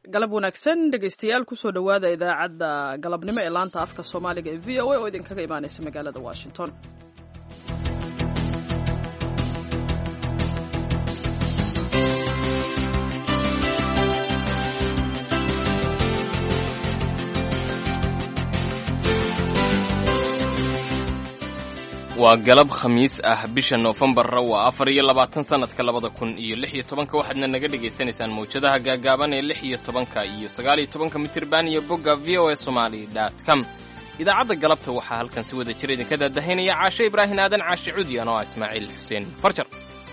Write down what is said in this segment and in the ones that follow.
galab wanaagsan dhegaystayaal kusoo dhowaada idaacadda galabnimo ee laanta afka soomaaliga ee v o a oo idinkaga imaanaysa magaalada washington waa galab khamiis ah bisha noofembarra waa afar iyo labaatan sannadka labada kun iyo lix iyo tobanka waxaadna naga dhagaysanaysaan mawjadaha gaagaaban ee lix iyo tobanka iyo sagaal iyo tobanka mitirban iyo bogga v o a somali dot com idaacadda galabta waxaa halkan si wada jir idinka daadahaynaya caashe ibraahin aadan caashe cudi anoo ah ismaaciil xuseen farjar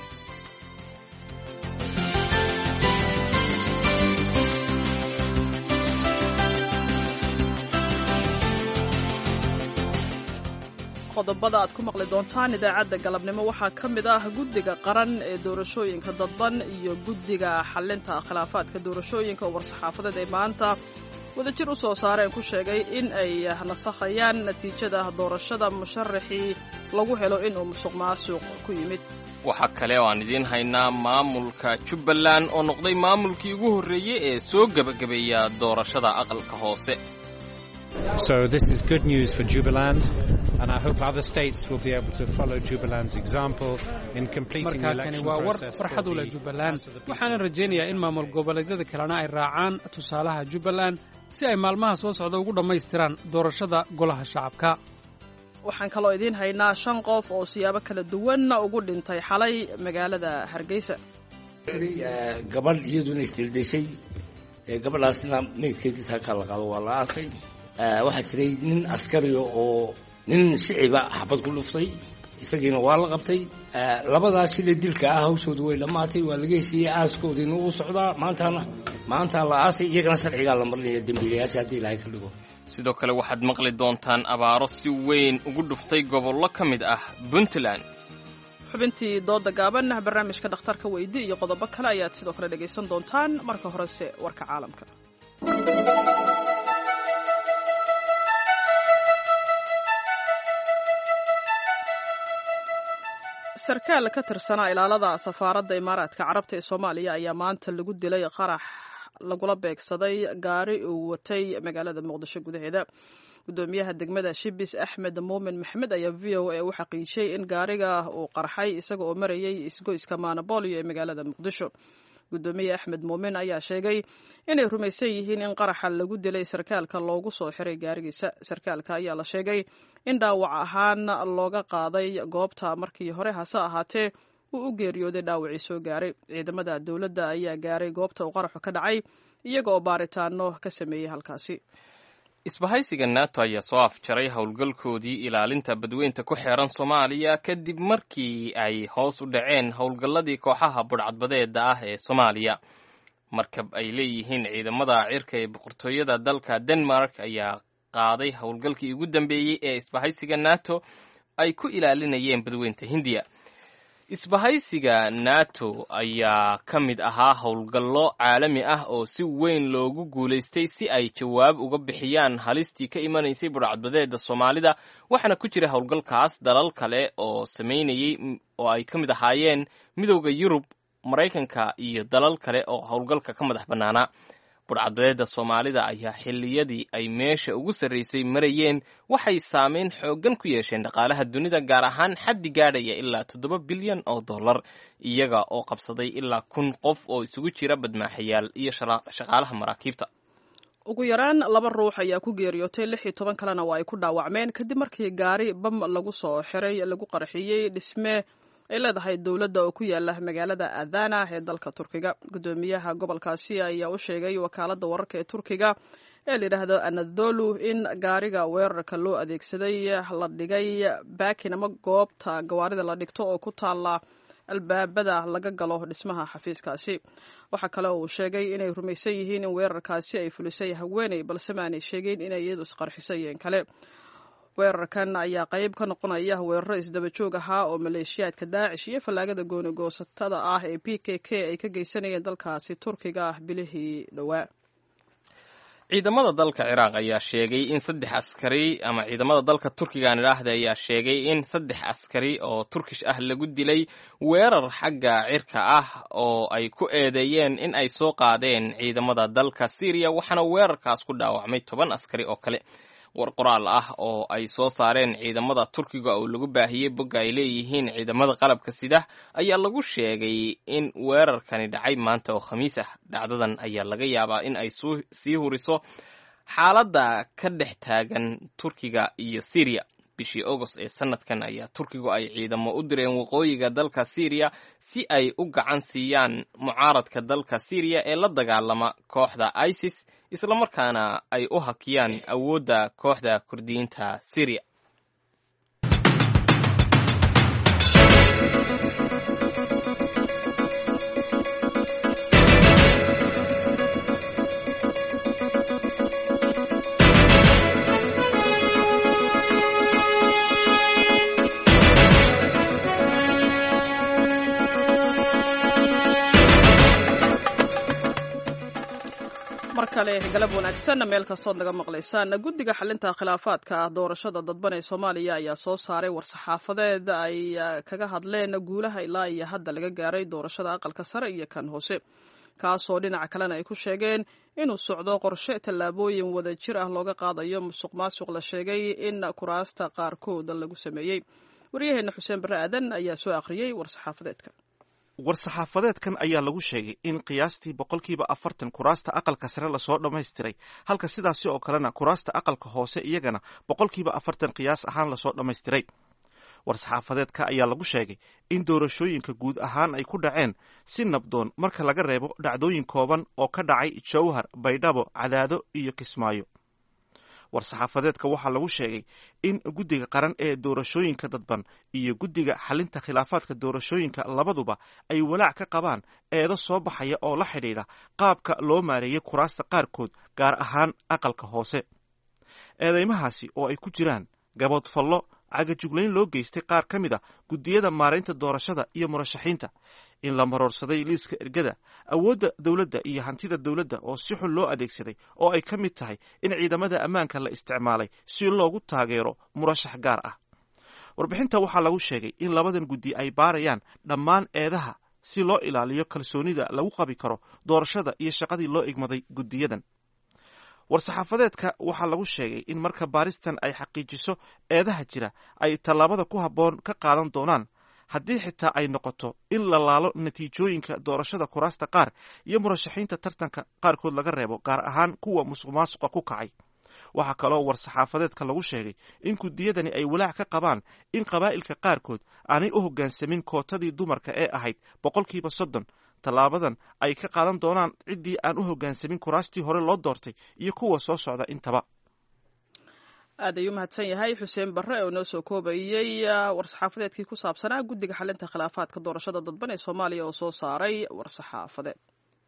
qodobada aad ku maqli doontaan idaacadda galabnimo waxaa ka mid ah guddiga qaran ee doorashooyinka dadban iyo guddiga xalinta khilaafaadka doorashooyinka oo war-saxaafadeed ay maanta wadajir u soo saareen ku sheegay in ay nasakhayaan natiijada doorashada musharaxii lagu helo inuu musuq maasuq ku yimid waxaa kale oo aan idiin haynaa maamulka jubbaland oo noqday maamulkii ugu horreeyey ee soo gebagabeeya doorashada aqalka hoose So this is good news for Jubaland, and I hope other states will be able to follow Jubaland's example in completing the markaa kani election waa war process. farxad for u leh the jubbaland House of the People. waxaana rajaynayaa in maamul goboleedyada kalena ay raacaan tusaalaha jubbaland si ay maalmaha soo socda ugu dhammaystiraan doorashada golaha shacabka waxaan kaloo idiin haynaa shan qof oo siyaabo kala duwan ugu dhintay xalay magaalada hargeysa Eh, gabadh iyaduna isdildeshay Eh, gabadhaasna meydkeediisa halkaa la qaado waa la aasay Eh, waxaa jiray nin askariga oo nin shiciba xabad ku dhuftay isagiina waa la qabtay Eh, labadaas sida dilka ah hawshooda way dhammaatay waa laga heshiiyey aaskoodiina uu socdaa maantana maantaa la aasay iyagana sharcigaa la marinaya dembiilayaasha haddii ilaahay ka dhigo sidoo kale waxaad maqli doontaan abaaro si weyn ugu dhuftay gobollo ka mid ah puntland xubintii dooda gaaban barnaamijka dhakhtarka weydi iyo qodobo kale ayaad sidoo kale dhegaysan doontaan marka horese warka caalamka sarkaal ka tirsanaa ilaalada safaaradda imaaraadka carabta ee soomaaliya ayaa maanta lagu dilay qarax lagula beegsaday gaari uu watay magaalada muqdisho gudaheeda gudoomiyaha degmada shibis axmed muumin maxmed ayaa v o a u xaqiijiyey in gaariga uu qarxay isaga oo marayay isgoyska maanabolio ee magaalada muqdisho gudoomiye axmed muumin ayaa sheegay inay rumaysan yihiin in qaraxa lagu dilay sarkaalka loogu soo xiray gaarigiisa sarkaalka ayaa la sheegay in dhaawac ahaan looga qaaday goobta markii hore hase ahaatee uu u geeriyooday dhaawacii soo gaaray ciidamada dowladda ayaa gaaray goobta uu qaraxu ka dhacay iyaga oo baaritaano ka sameeyey halkaasi isbahaysiga nato ayaa soo afjaray howlgalkoodii ilaalinta badweynta ku xeeran soomaaliya kadib markii ay hoos u dhaceen howlgalladii kooxaha budhcadbadeeda ah ee soomaaliya markab ay leeyihiin ciidamada cirka ee boqortooyada dalka denmark ayaa qaaday howlgalkii ugu dambeeyey ee isbahaysiga nato ay ku ilaalinayeen badweynta hindiya isbahaysiga nato ayaa ka mid ahaa howlgallo caalami ah oo si weyn loogu guulaystay si ay jawaab uga bixiyaan halistii ka imanaysay budhcadbadeeda soomaalida waxaana ku jira howlgalkaas dalal kale oo samaynayey oo ay ka mid ahaayeen midowda yurub maraykanka iyo dalal kale oo howlgalka ka madax bannaanaa budhcadbadeeda soomaalida ayaa xilliyadii ay meesha ugu sarraysay marayeen waxay saameyn xooggan ku yeesheen dhaqaalaha dunida gaar ahaan xaddi gaadhaya ilaa toddoba bilyan oo dollar iyaga oo qabsaday ilaa kun qof oo isugu jira badmaaxayaal iyo shaqaalaha maraakiibta ugu yaraan laba ruux ayaa ku geeriyootay lix iyo toban kalena waa ay ku dhaawacmeen kadib markii gaari bam lagu soo xiray lagu qarxiyey dhisme ay leedahay dowladda oo ku yaala magaalada adana ee dalka turkiga gudoomiyaha gobolkaasi ayaa u sheegay wakaaladda wararka ee turkiga ee layidhaahdo anadolu in gaariga weerarka loo adeegsaday la dhigay baakin ama goobta gawaarida la dhigto oo ku taala albaabada laga galo dhismaha xafiiskaasi waxaa kale oo uu sheegay inay rumaysan yihiin in weerarkaasi ay fulisay haweeney balse maanay sheegeyn inay iyadu isqarxisay een kale weerarkan ayaa qayb ka noqonaya weeraro isdaba joog ahaa oo maleeshiyaadka daacish iyo fallaagada goonigoosatada ah ee b k k ay ka geysanayeen dalkaasi turkiga ah bilihii dhowaa ciidamada dalka ciraaq ayaa sheegay in saddex askari ama ciidamada dalka turkigan idhaahda ayaa sheegay in saddex askari oo turkish ah lagu dilay weerar xagga cirka ah oo ay ku eedeeyeen in ay soo qaadeen ciidamada dalka syriya waxaana weerarkaas ku dhaawacmay toban askari oo kale war qoraal ah oo ay soo saareen ciidamada turkiga oo lagu baahiyey bogga ay leeyihiin ciidamada qalabka sida ayaa lagu sheegay in weerarkani dhacay maanta oo khamiis ah dhacdadan ayaa laga yaabaa in ay sii huriso xaaladda ka dhex taagan turkiga iyo syriya bishii agost ee sanadkan ayaa turkigu ay ciidamo u direen waqooyiga dalka syriya si ay u gacan siiyaan mucaaradka dalka syriya ee la dagaalama kooxda isis islamarkaana ay u hakiyaan awoodda kooxda kurdiyiinta syriya mar kale galab wanaagsan meel kastood naga maqlaysaan guddiga xalinta khilaafaadka doorashada dadban ee soomaaliya ayaa soo saaray war-saxaafadeed ay kaga hadleen guulaha ilaa iyo hadda laga gaaray doorashada aqalka sare iyo kan hoose kaasoo dhinaca kalena ay ku sheegeen inuu socdo qorshe tallaabooyin wada jir ah looga qaadayo musuq maasuq la sheegay in kuraasta qaarkood lagu sameeyey waryaheena xuseen barre aadan ayaa soo akhriyey war-saxaafadeedka war-saxaafadeedkan ayaa lagu sheegay in qiyaastii boqolkiiba afartan kuraasta aqalka sare lasoo dhammaystiray halka sidaasi oo kalena kuraasta aqalka hoose iyagana boqolkiiba afartan qiyaas ahaan lasoo dhammaystiray war-saxaafadeedka ayaa lagu sheegay in doorashooyinka guud ahaan ay ku dhaceen si nabdoon marka laga reebo dhacdooyin kooban oo ka dhacay jowhar baydhabo cadaado iyo kismaayo war-saxaafadeedka waxaa lagu sheegay in guddiga qaran ee doorashooyinka dadban iyo guddiga xalinta khilaafaadka doorashooyinka labaduba ay walaac ka qabaan eedo soo baxaya oo la xidhiidha qaabka loo maareeyay kuraasta qaarkood gaar ahaan aqalka hoose eedeymahaasi oo ay ku jiraan gaboodfallo cagajuglayn loo geystay qaar ka mid a guddiyada maaraynta doorashada iyo murashaxiinta in la maroorsaday liiska ergada awoodda dowladda iyo hantida dowladda oo si xun loo adeegsaday oo ay ka mid tahay in ciidamada ammaanka la isticmaalay si loogu taageero murashax gaar ah warbixinta waxaa lagu sheegay in labadan guddi ay baarayaan dhammaan eedaha si loo ilaaliyo kalsoonida lagu qabi karo doorashada iyo shaqadii loo igmaday guddiyadan war-saxaafadeedka waxaa lagu sheegay in marka baaristan ay xaqiijiso eedaha jira ay tallaabada ku habboon ka qaadan doonaan haddii xitaa ay noqoto in la laalo natiijooyinka doorashada kuraasta qaar iyo murashaxiinta tartanka qaarkood laga reebo gaar ahaan kuwa musuq maasuqa ku kacay waxaa kaloo war-saxaafadeedka lagu sheegay in guddiyadani ay walaac ka qabaan in qabaa'ilka qaarkood aanay u hoggaansamin kootadii dumarka ee ahayd boqolkiiba soddon tallaabadan ay ka qaadan doonaan ciddii aan u hoggaansamin kuraastii hore loo doortay iyo kuwa soo socda intaba aad ayuu mahadsan yahay xuseen barre oo noo soo koobayey war-saxaafadeedkii ku saabsanaa guddiga xalinta khilaafaadka doorashada dadban ee soomaaliya oo soo saaray war-saxaafadeed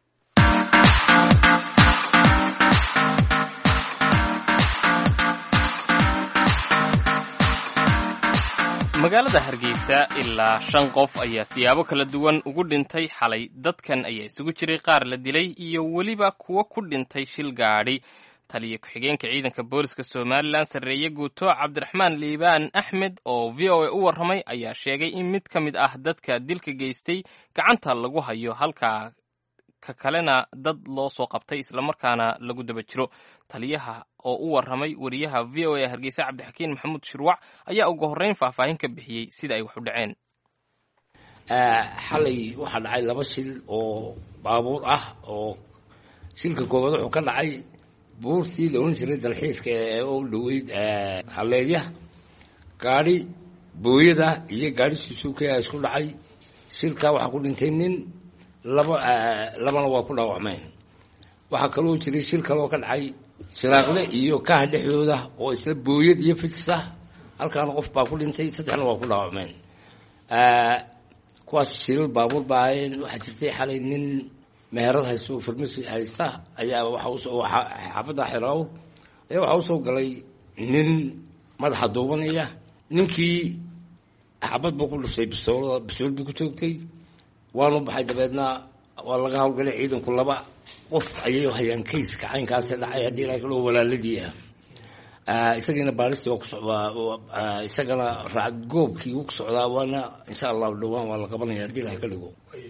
magaalada hargeysa ilaa shan qof ayaa siyaabo kala duwan ugu dhintay xalay dadkan ayaa isugu jiray qaar la dilay iyo weliba kuwo ku dhintay shil gaadhi taliya ku-xigeenka ciidanka booliska somalilan sarreeye guuto cabdiraxmaan liibaan axmed oo v o a u warramay ayaa sheegay in mid ka mid ah dadka dilka geystay gacanta lagu hayo halka ka kalena dad loo soo qabtay islamarkaana lagu daba jiro taliyaha oo u warramay wariyaha v o a hargeysa cabdixakiin maxamuud shirwac ayaa ugu horreyn faahfaahin ka bixiyey sida ay wax u dhaceen xalay waxaa dhacay laba shil oo baabuur ah oo shilka koowaad wuxuu ka dhacay buurtii la ohan jiray dalxiiska ee u dhoweyd halleedya gaadhi booyada iyo gaadhi susuukaya isku dhacay shilkaa waxaa ku dhintay nin laba labana waa ku dhaawacmeen waxaa kaloo jiray shil kaloo ka dhacay shiraaqle iyo kaha dhexdooda oo isla booyad iyo fijsa halkaana qof baa ku dhintay saddexna waa ku dhaawacmeen kuwaas shilal baabuur baa ahaayeen waxaa jirtay xalay nin meherad haysto farmasi haysta ayaa waxa usoo xaafadda xeraawr ayaa waxaa usoo galay nin madaxa duubanaya ninkii xabad buu ku dhuftay bistoolada bistool buu ku toogtay waanu baxay dabeedna waa laga hawlgalay ciidanku laba qof ayay hayaan kayska caynkaasi dhacay haddii ilahay kaloo walaaladii ah isagiina baaristi waa ku socdaa isagana raacgoobkii wuu ku socdaa waana insha allahu dhowaan waa la qabanaya haddii ilahay ka dhigo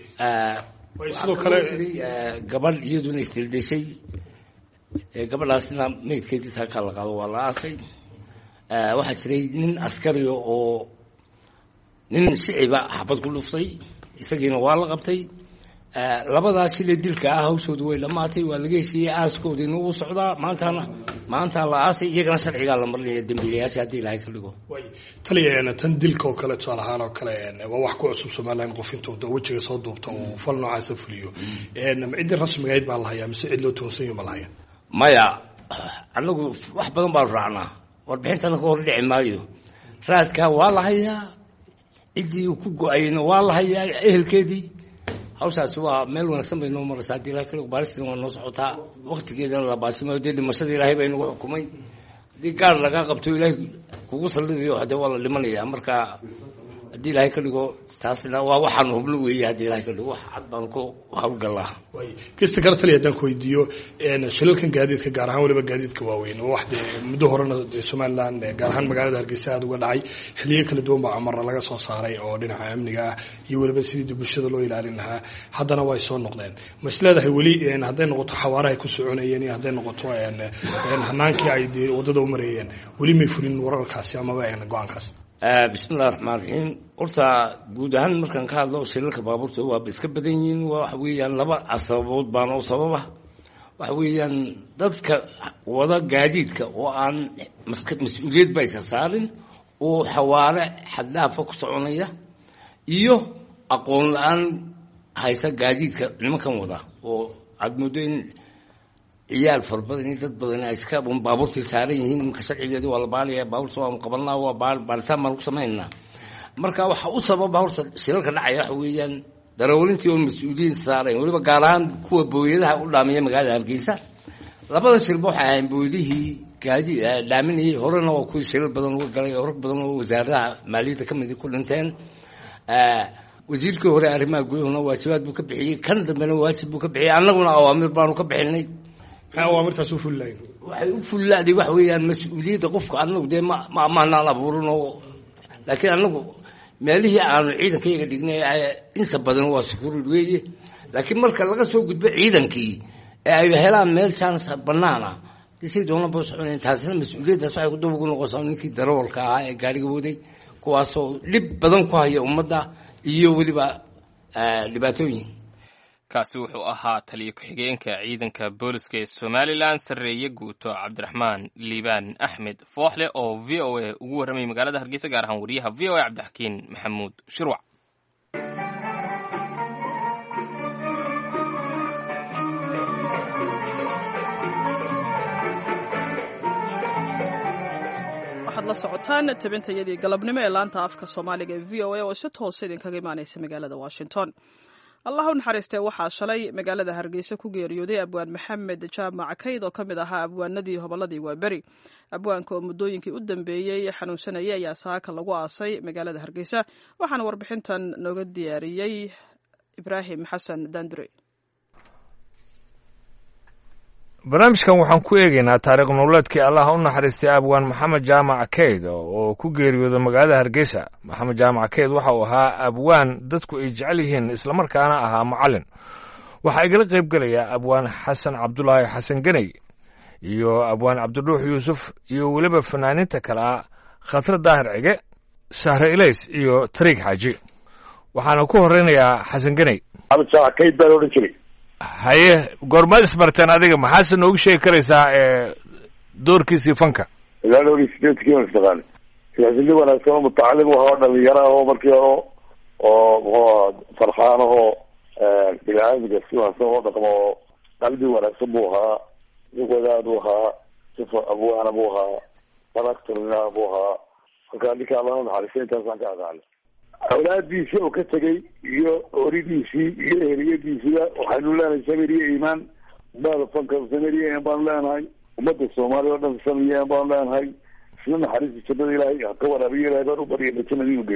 sidoo kale gabadh iyaduna isdildeshay gabadhaasna meydkeedii saakaa la qaado waa la aasay waxaa jiray nin askariga oo nin shiciba xabad ku dhuftay isagiina waa la qabtay labadaa shile dilka ah hawshoodu way dhammaatay waa laga heshiiyey aaskoodiina wuu socdaa maantana maantaa la aasay iyagana sharcigaa la marinaya dembiilayaasha haddii ilaahay ka dhigo taliya tan dilka oo kale tusaale ahaan oo kale waa wax ku cusub somalilan qof intuu wejiga soo duubta uu fal noocaasa fuliyo ciddii rasmigayd baa la hayaa mise cid loo toonsan yaho ma la hayaa maya anagu wax badan baanu raacnaa warbixintana ka hor dhici maayo raadkaa waa la hayaa ciddii uu ku go-ayna waa la hayaa ehelkeedii hawshaasi waa meel wanaagsan bay noo maraysaa haddii ilahay kale baaristina waa noo socotaa waktigeedana la baasimayo dee dhimashada ilaahay baa inagu xukumay haddii gaar lagaa qabto ilaahay kugu sallidayo hadee waa la dhimanayaa marka haddii ilaahay ka dhigo taasna waa waxaanu hubno weeye haddii ilahay ka dhigo wax cad baan ku hawlgalaa kista kale taliya haddaan ku weydiiyo shilalkan gaadiidka gaar ahaan waliba gaadiidka waaweyn oo wax dee muddo horena dee somalilan gaar ahaan magaalada hargeysa aada uga dhacay xiliyo kala duwan baa amarna laga soo saaray oo dhinaca amniga ah iyo weliba sidii bulshada loo ilaalin lahaa haddana way soo noqdeen ma is leedahay weli hadday noqoto xawaarahay ku soconayeen iyo hadday noqoto hanaankii ay dee waddada u mareeyeen weli may fulin wararkaasi amaba go-aankaas bismi illahi raxmaan raxiim horta guud ahaan markaan ka hadlo shilalka baabuurta waaba iska badan yihiin waa waxa weeyaan laba sababood baana u sababa waxa weeyaan dadka wada gaadiidka oo aan mas-uuliyad ba isa saarin oo xawaare xaddhaafa ku soconaya iyo aqoon la-aan haysa gaadiidka nimankan wada oo aada muddo in ciyaal fara badan iyo dad badan ay iska baabuurtii saaran yihiin imanka sharcigeedi waa la baalaya baabuurta waanu qabanaa waa baaritaan baan ku samaynaa marka waxa u sababa horta shilalka dhacaya waxa weeyaan daroolintii oon mas-uuliyiin saarayn weliba gaar ahaan kuwa booyadaha u dhaamiya magaalada hargeysa labada shilba waxay ahayn booydihii gaadi dhaaminayay horena waa kuwii shilal badan uga galay oo rag badan oo wasaaradaha maaliyadda ka midi ku dhinteen wasiirkii hore arrimaha gudahuna waajibaad buu ka bixiyey kan dambena waajib buu ka bixiyey annaguna awaamir baanu ka bixinay maxay awaamirtaas u fulilayn waxay u fullaaday waxa weeyaan mas-uuliyadda qofka anagu dee ma ma amaanaan abuurin oo laakiin anagu meelihii aanu ciidankayaga dhignay inta badan waa sukurid weeye laakiin marka laga soo gudbo ciidankii ee ay helaan meel jaanis banaana de say doonaba soconayn taasina mas-uuliyaddaas waxay daba ugu noqonsaa ninkii darawalka ahaa ee gaariga waday kuwaasoo dhib badan ku haya ummadda iyo weliba dhibaatooyin kaasi wuxuu ahaa taliyo ku-xigeenka ciidanka booliska ee somalilan sarreeye guuto cabdiraxmaan liibaan axmed fooxle oo v o a ugu warramayay magaalada hargeysa gaar ahaan wariyaha v o a cabdixakiin maxamuud shirwac waxaad la socotaan tabintayadii galabnimo ee laanta afka soomaaliga ee v o a oo si toosa idinkaga imaanaysa magaalada washington allah u naxariistee waxaa shalay magaalada hargeysa ku geeriyooday abwaan maxamed jaamac kayd oo ka mid ahaa abwaanadii hobolladii waaberi abwaanka oo muddooyinkii u dambeeyey xanuunsanayay ayaa saaka lagu aasay magaalada hargeysa waxaana warbixintan nooga diyaariyey ibraahim xasan dandure barnaamijkan waxaan ku eegaynaa taariikh nololeedkii allah u naxariistay abwaan maxamed jaamac keyd oo ku geeriyooda magaalada hargeysa maxamed jaamac keyd waxa uu ahaa abwaan dadku ay jecel yihiin islamarkaana ahaa macallin waxaa igala qayb gelaya abwaan xasan cabdulaahi xasan geney iyo abwaan cabdidhuux yuusuf iyo weliba fanaaniinta kale ah khatre daahir cige sahre ilays iyo tariig xaaji waxaana ku horeynayaa xasan geney maxamed jaamac keyd baan odhan jiray haye goormaad isbarteen adiga maxaase noogu sheegi karaysaa doorkiisii fanka ilaa dhowr iyo sideedkii baan isnaqaanay siyaasini wanaagsan oo mutacalim u ahaa dhalinyaro ah oo markii hore oo muxuu farxaan ahoo bini-aadmiga si wanaagsan oo dhaqmo oo qalbi wanaagsan buu ahaa nin wadaad buu ahaa sifa abwaana buu ahaa sanactorna buu ahaa markaa ninka alla naxariista intaasaan ka aqaanay awlaadiisii oo ka tegay iyo oridiisii iyo eheliyadiisiba waxaynu leenahay samir iyo iimaan baada fanka samir iyo iimaan baanu leenahay ummadda soomaaliya oo dhan samir iyo iimaan baanu leenahay isna naxariista jannada ilaahay ha ka waraabiyo ilahay baan u barya majana inuu geeyo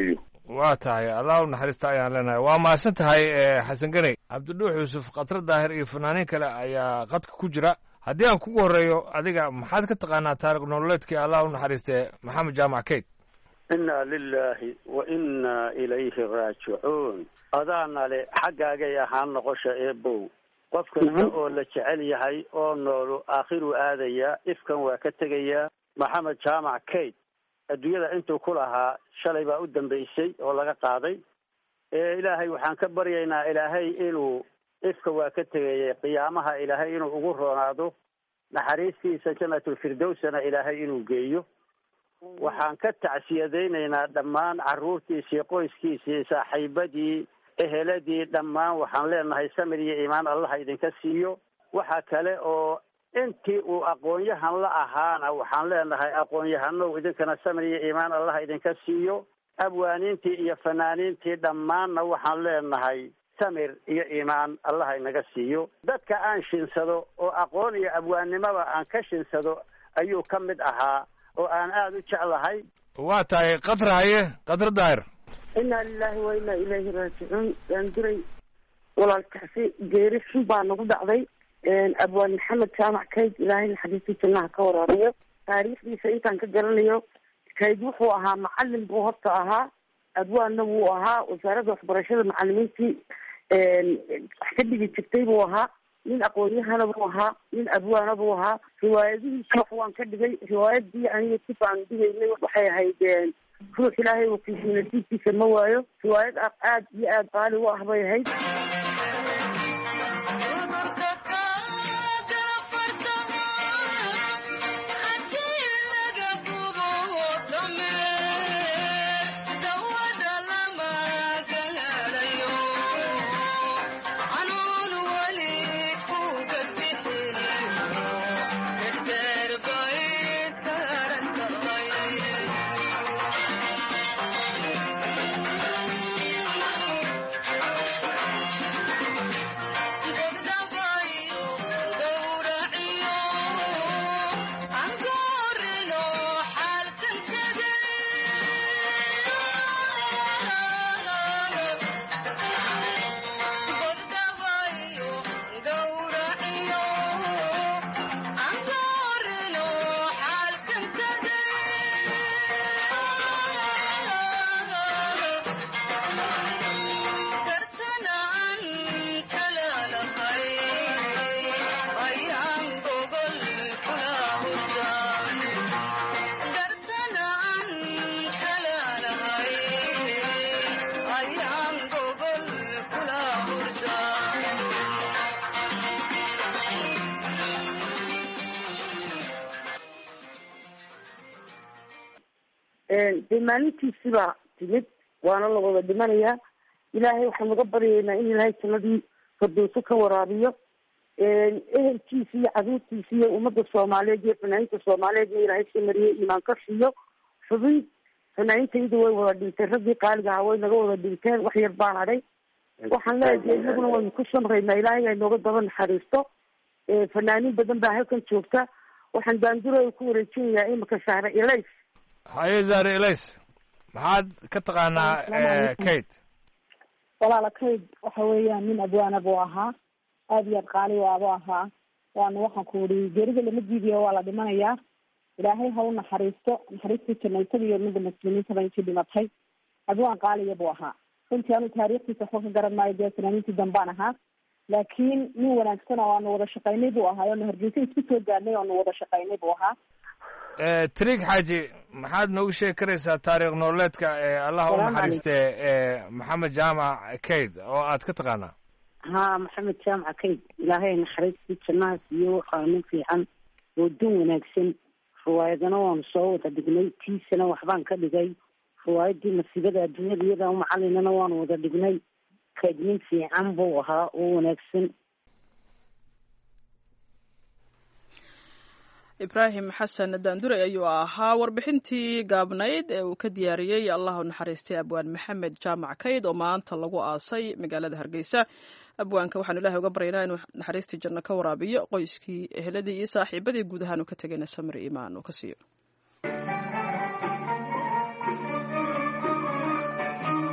waa tahay allah u naxariista ayaan leenahay waa mahadsan tahay xasan ganey cabdidhuux yuusuf khatre daahir iyo fanaaniin kale ayaa qadka ku jira haddii aan kugu horreeyo adiga maxaad ka taqaanaa taarikh nololeedkii allah u naxariistee maxamed jaamac keyd inna lilaahi wa inna ilayhi raajicuun adaana le xaggaagay ahaan noqosha eebow qof kasta oo la jecel yahay oo noolu aakhiruu aadayaa ifkan waa ka tegayaa maxamed jaamac kayd adduunyada intuu ku lahaa shalay baa u dambeysay oo laga qaaday ilaahay waxaan ka baryaynaa ilaahay inuu ifka waa ka tegayay qiyaamaha ilaahay inuu ugu roonaado naxariistiisa janatulfirdowsana ilaahay inuu geeyo waxaan ka tacsiyadaynaynaa dhammaan carruurtiisii qoyskiisii saaxiibadii eheladii dhammaan waxaan leenahay samir iyo iimaan allaha idinka siiyo waxa kale oo intii uu aqoon-yahan la ahaana waxaan leenahay aqoon-yahanow idinkana samir iyo iimaan allaha idinka siiyo abwaaniintii iyo fanaaniintii dhammaanna waxaan leenahay samir iyo iimaan allaha inaga siiyo dadka aan shinsado oo aqoon iyo abwaannimaba aan ka shinsado ayuu ka mid ahaa oo aan aada u jeclahay waa tahay katra haye katra daahir inaa lilahi wa inaa ilayhi raajicuun daanduray walaalkaasi geeri xun baa nagu dhacday abwaan maxamed jaamac kayd ilaahay naxariistii jannaha ka waraabiyo taariikhdiisa intaan ka garanayo kayd wuxuu ahaa macalin buu horta ahaa abwaanna wuu ahaa wasaaradda waxbarashada macalimiintii wax ka dhigi jirtay buu ahaa nin aqoon-yahana buu ahaa nin abwaana buu ahaa riwaayadihiisa wax waan ka dhigay riwaayadii aniga si baan dhigaynay waxay ahayd ruux ilaahay wakiisii nasiibkiisa ma waayo riwaayad aad iyo aad qaali u ah bay ahayd dee maalintiisibaa timid waana la wada dhimanayaa ilaahay waxaan uga baryaynaa in ilaahay jannadii fardowso ka waraabiyo ehelkiisi iyo caruurtiisi iyo ummadda soomaaliyeed iyo fanaaniinta soomaaliyeed in ilaahay ka mariye iimaan ka siiyo xubin fanaaniintaydu way wada dhinteen raggii qaaliga ahaa way naga wada dhinteen wax yar baan hadhay waxaan leeyahay inaguna waynu ku samraynaa ilaahay ay nooga daba naxariisto fanaaniin badan baa halkan joogta waxaan daandurooda ku wareejinayaa imika sahre ilays haye zahre ilays maxaad ka taqaanaa kate walaala kayd waxa weeyaan nin abwaana buu ahaa aada iyo aad qaali waabuu ahaa waana waxaan ku uri geerida lama diidiyo waa la dhimanayaa ilaahay ha u naxariisto naxariistii janaysada iyo ummadda muslimiintaba intii dhimatay abwaan qaaliya buu ahaa runtii anu taariikhdiisa waxba ka garan maayo dee fanaaniintii dambaan ahaa laakiin nin wanaagsan oo aanu wada shaqaynay buu ahaa oonu hargeysa isku soo gaadnay oonu wada shaqaynay buu ahaa trig xaaji maxaad noogu sheegi karaysaa taariikh nololeedka allah u naxariistee maxamed jaamac kayd oo aad ka taqaanaa ha maxamed jaamac kayd ilaahay naxariistii jannaha siiyo waxaa nin fiican oo dun wanaagsan riwaayadana waanu soo wada dhignay tiisana waxbaan ka dhigay riwaayadii masiibada adduunyada iyada macalinana waanu wada dhignay kayd nin fiican buu ahaa oo wanaagsan ibraahim xasan daanduray ayuu ahaa warbixintii gaabnayd ee uu ka diyaariyey allah u naxariistay abwaan maxamed jaamac kayd oo maanta lagu aasay magaalada hargeysa abwaanka waxaanu ilahay uga baryaynaa inuu naxariistii janno ka waraabiyo qoyskii eheladii iyo saaxiibadii guud ahaan uu ka tegayna samir iimaan uu ka siiyo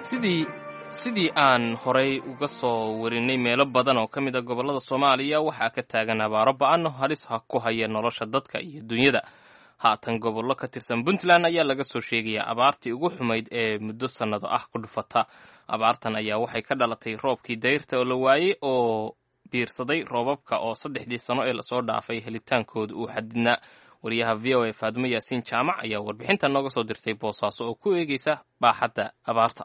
sidii sidii aan horay uga soo warinay meelo badan oo ka mid a gobollada soomaaliya waxaa ka taagan abaaro ba-an oo halis ha ku haya nolosha dadka iyo dunyada haatan gobollo ka tirsan puntland ayaa laga soo sheegayaa abaartii ugu xumayd ee muddo sannado ah ku dhufata abaartan ayaa waxay ka dhalatay roobkii dayrta oo la waayey oo biirsaday roobabka oo saddexdii sano ee lasoo dhaafay helitaankooda uu xadidnaa wariyaha v o a faadumo yaasiin jaamac ayaa warbixinta nooga soo dirtay boosaaso oo ku eegeysa baaxadda abaarta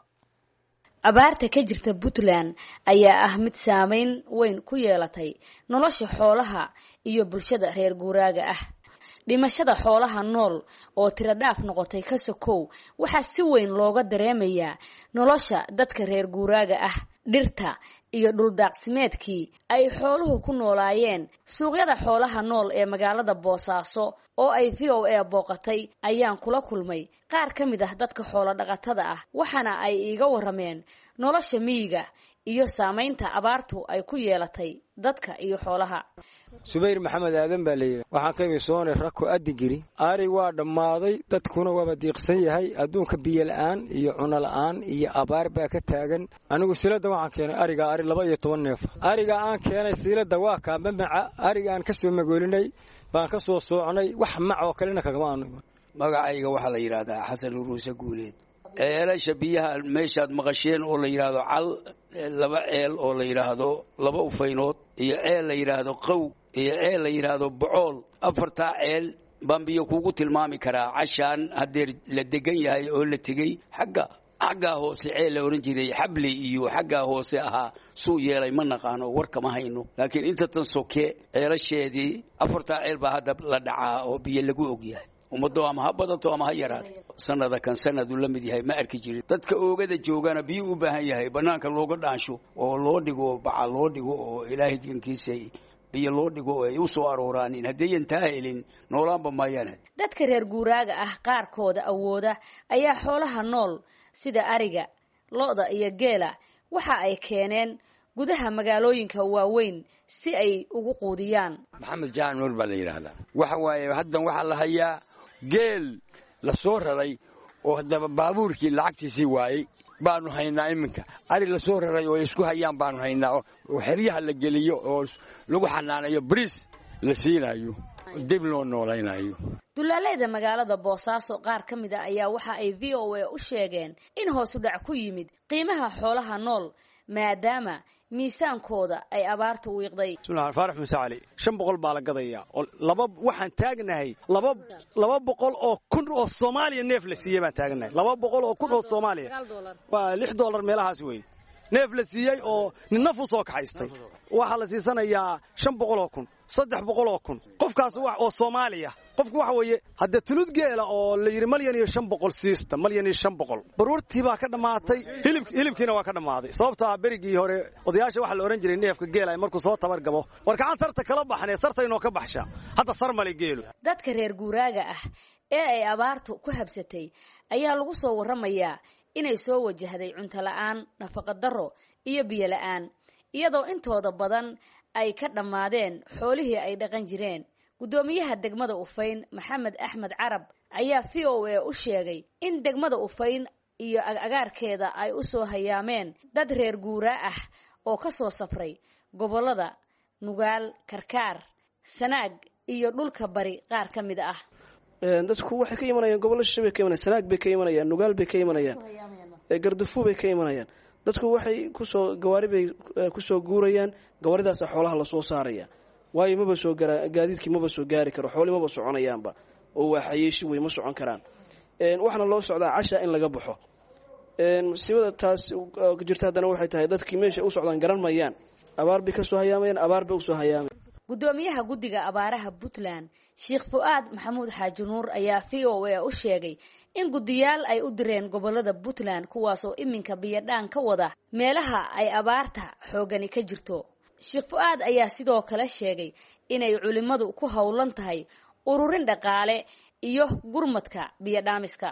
abaarta ka jirta puntland ayaa ah mid saameyn weyn ku yeelatay nolosha xoolaha iyo bulshada reer guuraaga ah dhimashada xoolaha nool oo tiradhaaf noqotay ka sokow waxaa si weyn looga dareemayaa nolosha dadka reer guuraaga ah dhirta iyo dhuldaaqsimeedkii ay xooluhu ku noolaayeen suuqyada xoolaha nool ee magaalada boosaaso oo ay v o a booqatay ayaan kula kulmay qaar ka mid ah dadka xoolo dhaqatada ah waxaana ay iiga warameen nolosha miyiga iyo saamaynta abaartu ay ku yeelatay dadka iyo xoolaha subayr maxamed aadan baa layidhi waxaan ka imi soone rako adigiri ari waa dhammaaday dadkuna waaba diiqsan yahay adduunka biyola-aan iyo cunola'aan iyo abaar baa ka taagan anigu siilada waxaan keenay arigaa ari laba iyo toban neef ariga aan keenay siilada waa kaambamaca ariga aan ka soo magoolinay baan ka soo soocnay wax mac oo kalena kagama aanu magacayga waxaa la yidhaahdaa xasan uruuse guuleed ceelasha biyaha meeshaad maqasheen oo la yidhaahdo cal laba ceel oo la yidhaahdo laba ufaynood iyo ceel la yidhaahdo qow iyo ceel la yidhaahdo bocool afartaa ceel baan biyo kugu tilmaami karaa cashaan haddeer la degan yahay oo la tegey xagga xaggaa hoose ceel la odhan jiray xable iyo xaggaa hoose ahaa suu yeelay ma naqaano war kama hayno laakiin inta tan soke ceelasheedii afartaa ceel baa hadda la dhacaa oo biyo lagu ogyahay ummado ama ha badato ama ha yaraato sanada kan sanadu la mid yahay ma arki jirin dadka oogada joogana biyo u baahan yahay banaanka looga dhaansho oo loo dhigo baca loo dhigo oo ilaahay dankiisa biyo loo dhigo oo ay u soo arooraanin haddayan taa helin noolaanba maayaan dadka reer guuraaga ah qaarkooda awooda ayaa xoolaha nool sida ariga lo-da iyo geela waxa ay keeneen gudaha magaalooyinka waaweyn si ay ugu quudiyaan maxamed jaan nuur baa la yidhaahdaa waxa waaye haddan waxaa la hayaa geel la soo raray oo haddaba baabuurkii lacagtiisii waayey baanu haynaa iminka ari la soo raray oo ay isku hayaan baanu haynaa oo xeryaha la geliyo oo lagu xanaanayo bariis la siinayo dib loo noolaynayo dulaaleyda magaalada boosaaso qaar ka mid a ayaa waxa ay v o a u sheegeen in hoosu dhac ku yimid qiimaha xoolaha nool maadaama miisaankooda ay abaartu wiiqday bismillahi faarax muuse cali shan boqol baa la gadayaa oo laba waxaan taagnahay laba laba boqol oo kun oo soomaaliya neef la siiyey baan taagnahay laba boqol oo kun oo soomaaliya waa lix dollar meelahaas wey neef la siiyey oo nin naf u soo kaxaystay waxaa la siisanayaa shan boqol oo kun saddex boqol oo kun qofkaas oo soomaaliya qofku waxa weeye haddee tulud geela oo la yidhi malyan iyo shan boqol siista malyan iyo shan boqol baruurtii baa ka dhammaatay hilib hilibkiina waa ka dhammaaday sababtaa berigii hore odayaasha waxaa la odhan jiray neefka geela markuu soo tabar gabo war gacan sarta kala baxnee sartaynoo ka baxsha hadda sar male geelu dadka reer guuraaga ah ee ay abaartu ku habsatay ayaa lagu soo warramayaa inay soo wajahday cunto la'aan nafaqa darro iyo biyo la'aan iyadoo intooda badan ay ka dhammaadeen xoolihii ay dhaqan jireen guddoomiyaha degmada ufayn maxamed axmed carab ayaa v o a u sheegay in degmada ufayn iyo agaarkeeda ay u soo hayaameen dad reer guuraa ah oo ka soo safray gobollada nugaal karkaar sanaag iyo dhulka bari qaar ka mid ah dadku waxay ka imanayaan gobollo shishe bay ka imanayaan sanaag bay ka imanayaan nugaal bay ka imanayaan gardufu bay ka imanayaan dadku waxay kusoo gawaari bay kusoo guurayaan gawaaridaasa xoolaha lasoo saaraya waayo maba soo gara gaadiidkii maba soo gaari karo xooli maba soconayaanba oo waa xayeeshi wey ma socon karaan waxaana loo socdaa casha in laga baxo musiibada taas jirta haddana waxay tahay dadkii meesha u socdaan garan mayaan abaar bay kasoo hayaamayaan abaar bay usoo hayaamay guddoomiyaha guddiga abaaraha puntland sheekh fu-aad maxamuud xaaji nuur ayaa v o a u sheegay in guddiyaal ay u direen gobolada puntland kuwaasoo iminka biyadhaan ka wada meelaha ay abaarta xoogani ka jirto sheekh fu-aad ayaa sidoo kale sheegay inay culimmadu ku howlan tahay ururin dhaqaale iyo gurmadka biyodhaamiska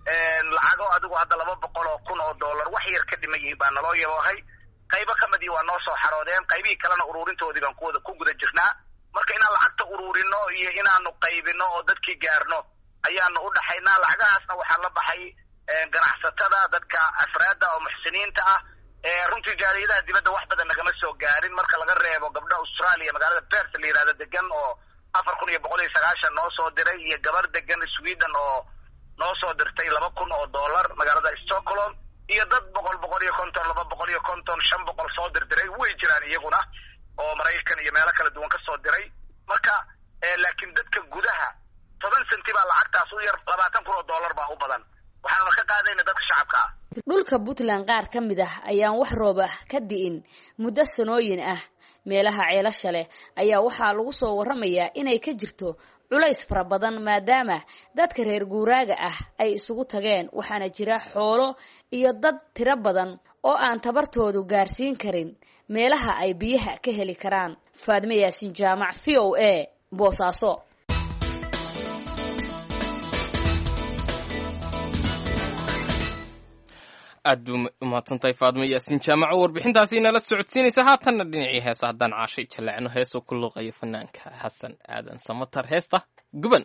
lacago adigu hadda laba boqol oo kun oo dollar wax yar ka dhiman yihiin baa naloo yaboohay qaybo ka midii waa noo soo xaroodeen qaybihii kalena uruurintoodii baan kuwada ku guda jirnaa marka inaan lacagta uruurino iyo inaanu qaybino oo dadkii gaarno ayaanu u dhaxaynaa lacagahaasna waxaa la baxay ganacsatada dadka afraadda oo muxsiniinta ah runtii jaaliyadaha dibadda wax badan nagama soo gaarin marka laga reebo gabdha australia magaalada bert la yihahdo degan oo afar kun iyo boqol iyo sagaashan noo soo diray iyo gabar degan sweden oo noo soo dirtay laba kun oo dollar magaalada stockholm iyo dad boqol boqol iyo konton laba boqol iyo konton shan boqol soo dirdiray way jiraan iyaguna oo maraykan iyo meelo kala duwan ka soo diray marka laakiin dadka gudaha toban senti baa lacagtaas u yar labaatan kun oo dollar baa u badan waxaanuna ka qaadayna dadka shacabka ah dhulka puntland qaar ka mid ah ayaan wax roob ah ka di'in muddo sanooyin ah meelaha ceelasha leh ayaa waxaa lagu soo warramayaa inay ka jirto culays fara badan maadaama dadka reer guuraaga ah ay isugu tageen waxaana jira xoolo iyo dad tiro badan oo aan tabartoodu gaarsiin karin meelaha ay biyaha ka heli karaan faadme yaasin jaamac v o a boosaaso aad buu umahadsantahay faadmo yaasiin jaamaco warbixintaasi inala socodsiinaysa haatanna dhinacii heesa haddaan caashay jaleecno heesoo ku luuqayo fanaanka xasan aadan samatar heesta guban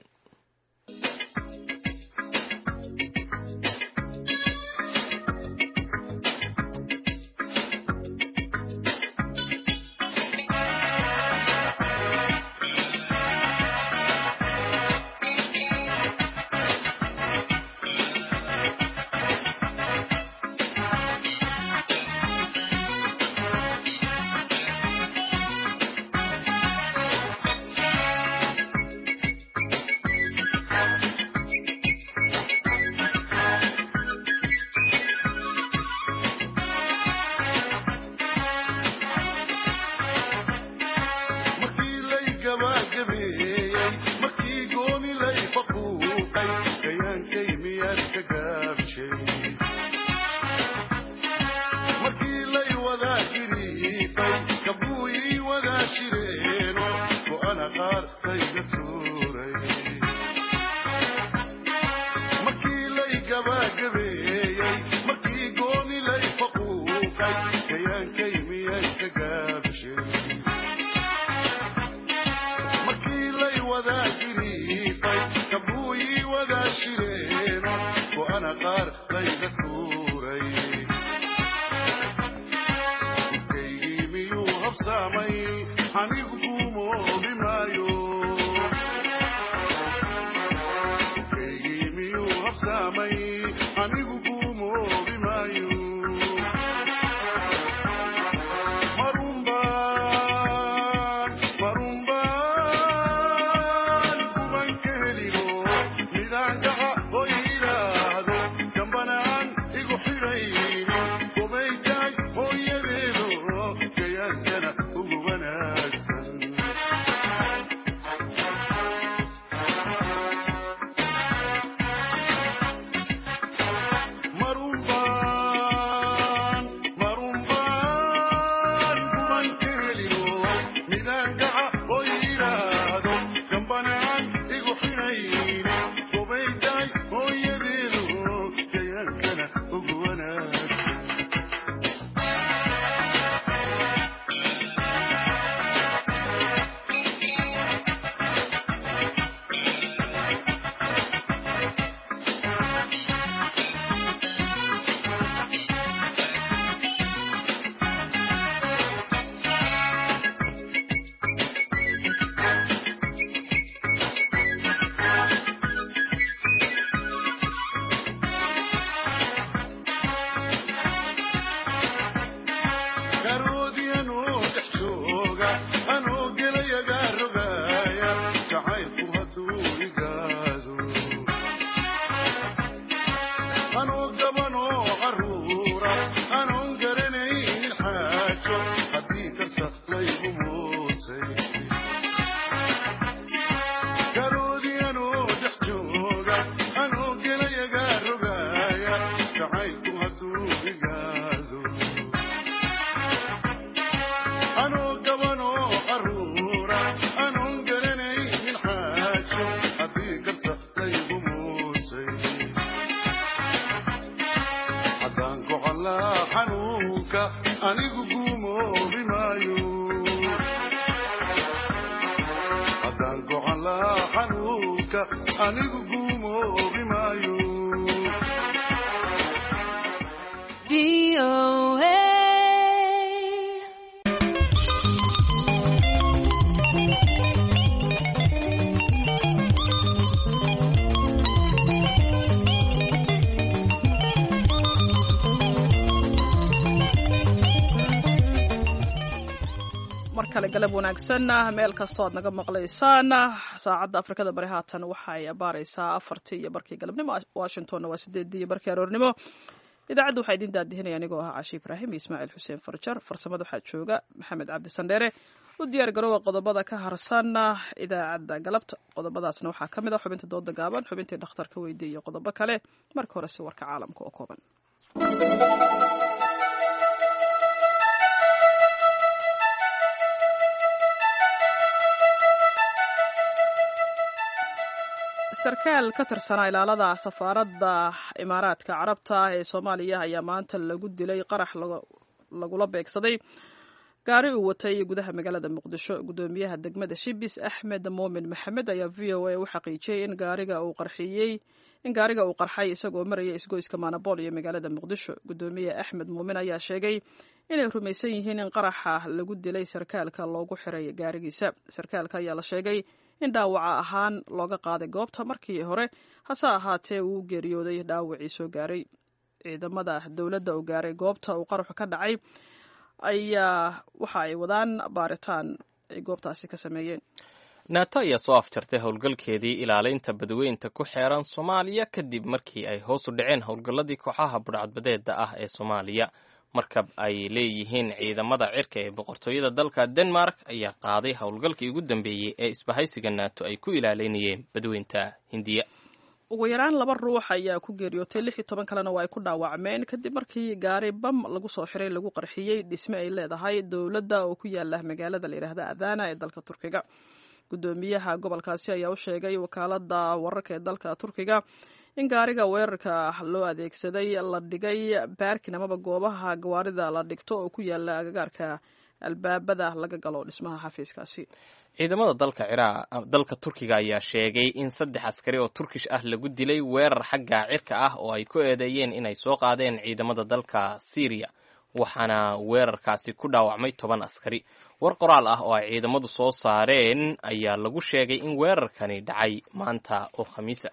anigu guumoobi maayo mar kale galab wanaagsan meel kastoo aad naga maqlaysaan saacadda afrikada bari haatan waxay baaraysaa afartii iyo barkii galabnimo washingtonna waa sideedii iyo barkii aroornimo idaacadda waxaa idiin daadihinaya anigoo ah cashi ibraahim iyo ismaaciil xuseen farjar farsamada waxaa jooga maxamed cabdi sandheere u diyaar garoowa qodobada ka harsan idaacadda galabta qodobadaasna waxaa ka mid ah xubinta dooda gaaban xubintii dhakhtarka weydiye iyo qodobo kale marka horese warka caalamka oo kooban sarkaal ka tirsanaa ilaalada safaaradda imaaraadka carabta ee soomaaliya ayaa maanta lagu dilay qarax lagula beegsaday gaari uu watay gudaha magaalada muqdisho gudoomiyaha degmada shibis axmed muumin maxamed ayaa v o a u xaqiijiyey in gaariga uu qarxiyey in gaariga uu qarxay isagoo maraya isgoyska maanabool iyo magaalada muqdisho gudoomiye axmed muumin ayaa sheegay inay rumaysan yihiin in qaraxa lagu dilay sarkaalka loogu xiray gaarigiisa sarkaalka ayaa la sheegay in dhaawaca ahaan looga qaaday goobta markii hore hase ahaatee uu geeriyooday dhaawacii soo gaaray ciidamada dowladda uu gaaray goobta uu qaraxu ka dhacay ayaa waxa ay wadaan baaritaan ay goobtaasi ka sameeyeen naato ayaa soo afjartay howlgalkeedii ilaalinta badweynta ku xeeran soomaaliya kadib markii ay hoos u dhaceen howlgalladii kooxaha budhcadbadeeda ah ee soomaaliya markab ay leeyihiin ciidamada cirka ee boqortooyada dalka denmark ayaa qaaday howlgalkii ugu dambeeyey ee isbahaysiga naato ay ku ilaalinayeen badweynta hindiya ugu yaraan laba ruux ayaa ku geeriyootay lix iyo toban kalena waa ay ku dhaawacmeen kadib markii gaari bam lagu soo xiray lagu qarxiyey dhisme ay leedahay dowladda oo ku yaala magaalada la yidhaahda adana ee dalka turkiga gudoomiyaha gobolkaasi ayaa u sheegay wakaalada wararka ee dalka turkiga in gaariga weerarka loo adeegsaday la dhigay baarkin amaba goobaha gawaarida la dhigto oo ku yaala agagaarka albaabada laga galo dhismaha xafiiskaasi ciidamada dalka ciraaq dalka turkiga ayaa sheegay in saddex askari oo turkish ah lagu dilay weerar xagga cirka ah oo ay ku eedeeyeen inay soo qaadeen ciidamada dalka syriya waxaana weerarkaasi ku dhaawacmay toban askari war qoraal ah oo ay ciidamadu soo saareen ayaa lagu sheegay in weerarkani dhacay maanta oo khamiisa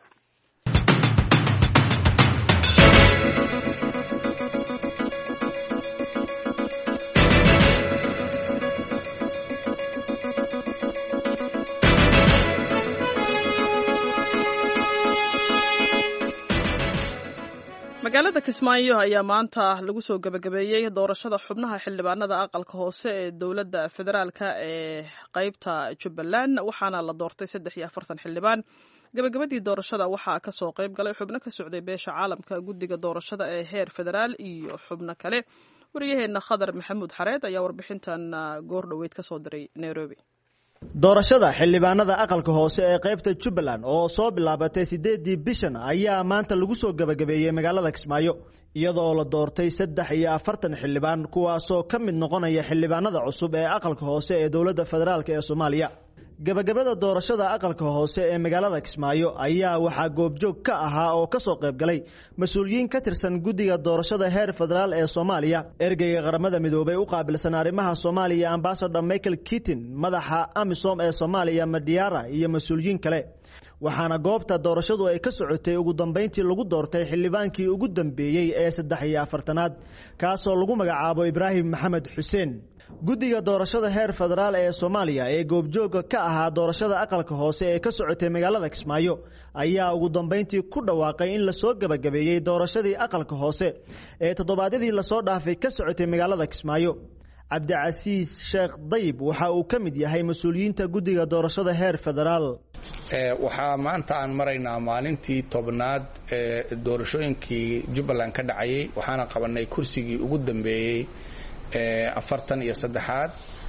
magaalada kismaayo ayaa maanta lagu soo gebagabeeyey doorashada xubnaha xildhibaanada aqalka hoose ee dowladda federaalka ee qeybta jubbaland waxaana la doortay saddex iyo afartan xildhibaan gebagabadii doorashada waxaa kasoo qeyb galay xubno ka socday beesha caalamka guddiga doorashada ee heer federaal iyo xubno kale waryaheena khadar maxamuud xareed ayaa warbixintan goor dhoweyd kasoo diray nairobi doorashada xildhibaanada aqalka hoose ee qaybta jubbaland oo soo bilaabatay siddeedii bishan ayaa maanta lagu soo gebagabeeyey magaalada kismaayo iyada oo la doortay saddex iyo afartan xildhibaan kuwaasoo ka mid noqonaya xildhibaanada cusub ee aqalka hoose ee dowladda federaalk ee soomaaliya gebagabada doorashada aqalka hoose ee magaalada kismaayo ayaa waxaa goobjoog ka ahaa oo ka soo qayb galay mas-uuliyiin ka tirsan guddiga doorashada heer federaal ee soomaaliya ergeyga qaramada midoobay u qaabilsan arrimaha soomaaliya ambasador michael kitin madaxa amisom ee soomaaliya madiara iyo mas-uuliyiin kale waxaana goobta doorashadu ay ka socotay ugu dambayntii lagu doortay xildhibaankii ugu dambeeyey ee saddex iyo afartanaad kaasoo lagu magacaabo ibraahim maxamed xuseen guddiga doorashada heer federaal ee soomaaliya ee goobjooga ka ahaa doorashada aqalka hoose ee ka socotay magaalada kismaayo ayaa ugu dambayntii ku dhawaaqay in lasoo gebagabeeyey doorashadii aqalka hoose ee toddobaadyadii lasoo dhaafay ka socotay magaalada kismaayo cabdicasiis sheekh dayib waxa uu ka mid yahay mas-uuliyiinta guddiga doorashada heer federaal waxaa maanta aan maraynaa maalintii tobnaad ee doorashooyinkii jubbaland ka dhacayay waxaana qabanay kursigii ugu dambeeyey afartan iyo saddexaad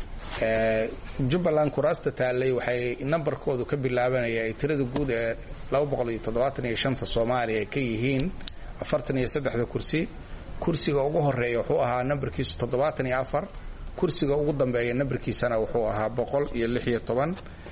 jubbaland kuraasta taallay waxay nambarkoodu ka bilaabanaya ay tirada guud ee laba boqol iyo toddobaatan iyo shanta soomaaliya ay ka yihiin afartan iyo saddexda kursi kursiga ugu horeeya wuxuu ahaa nambarkiisu toddobaatan iyo afar kursiga ugu dambeeya nambarkiisana wuxuu ahaa boqol iyo lix iyo toban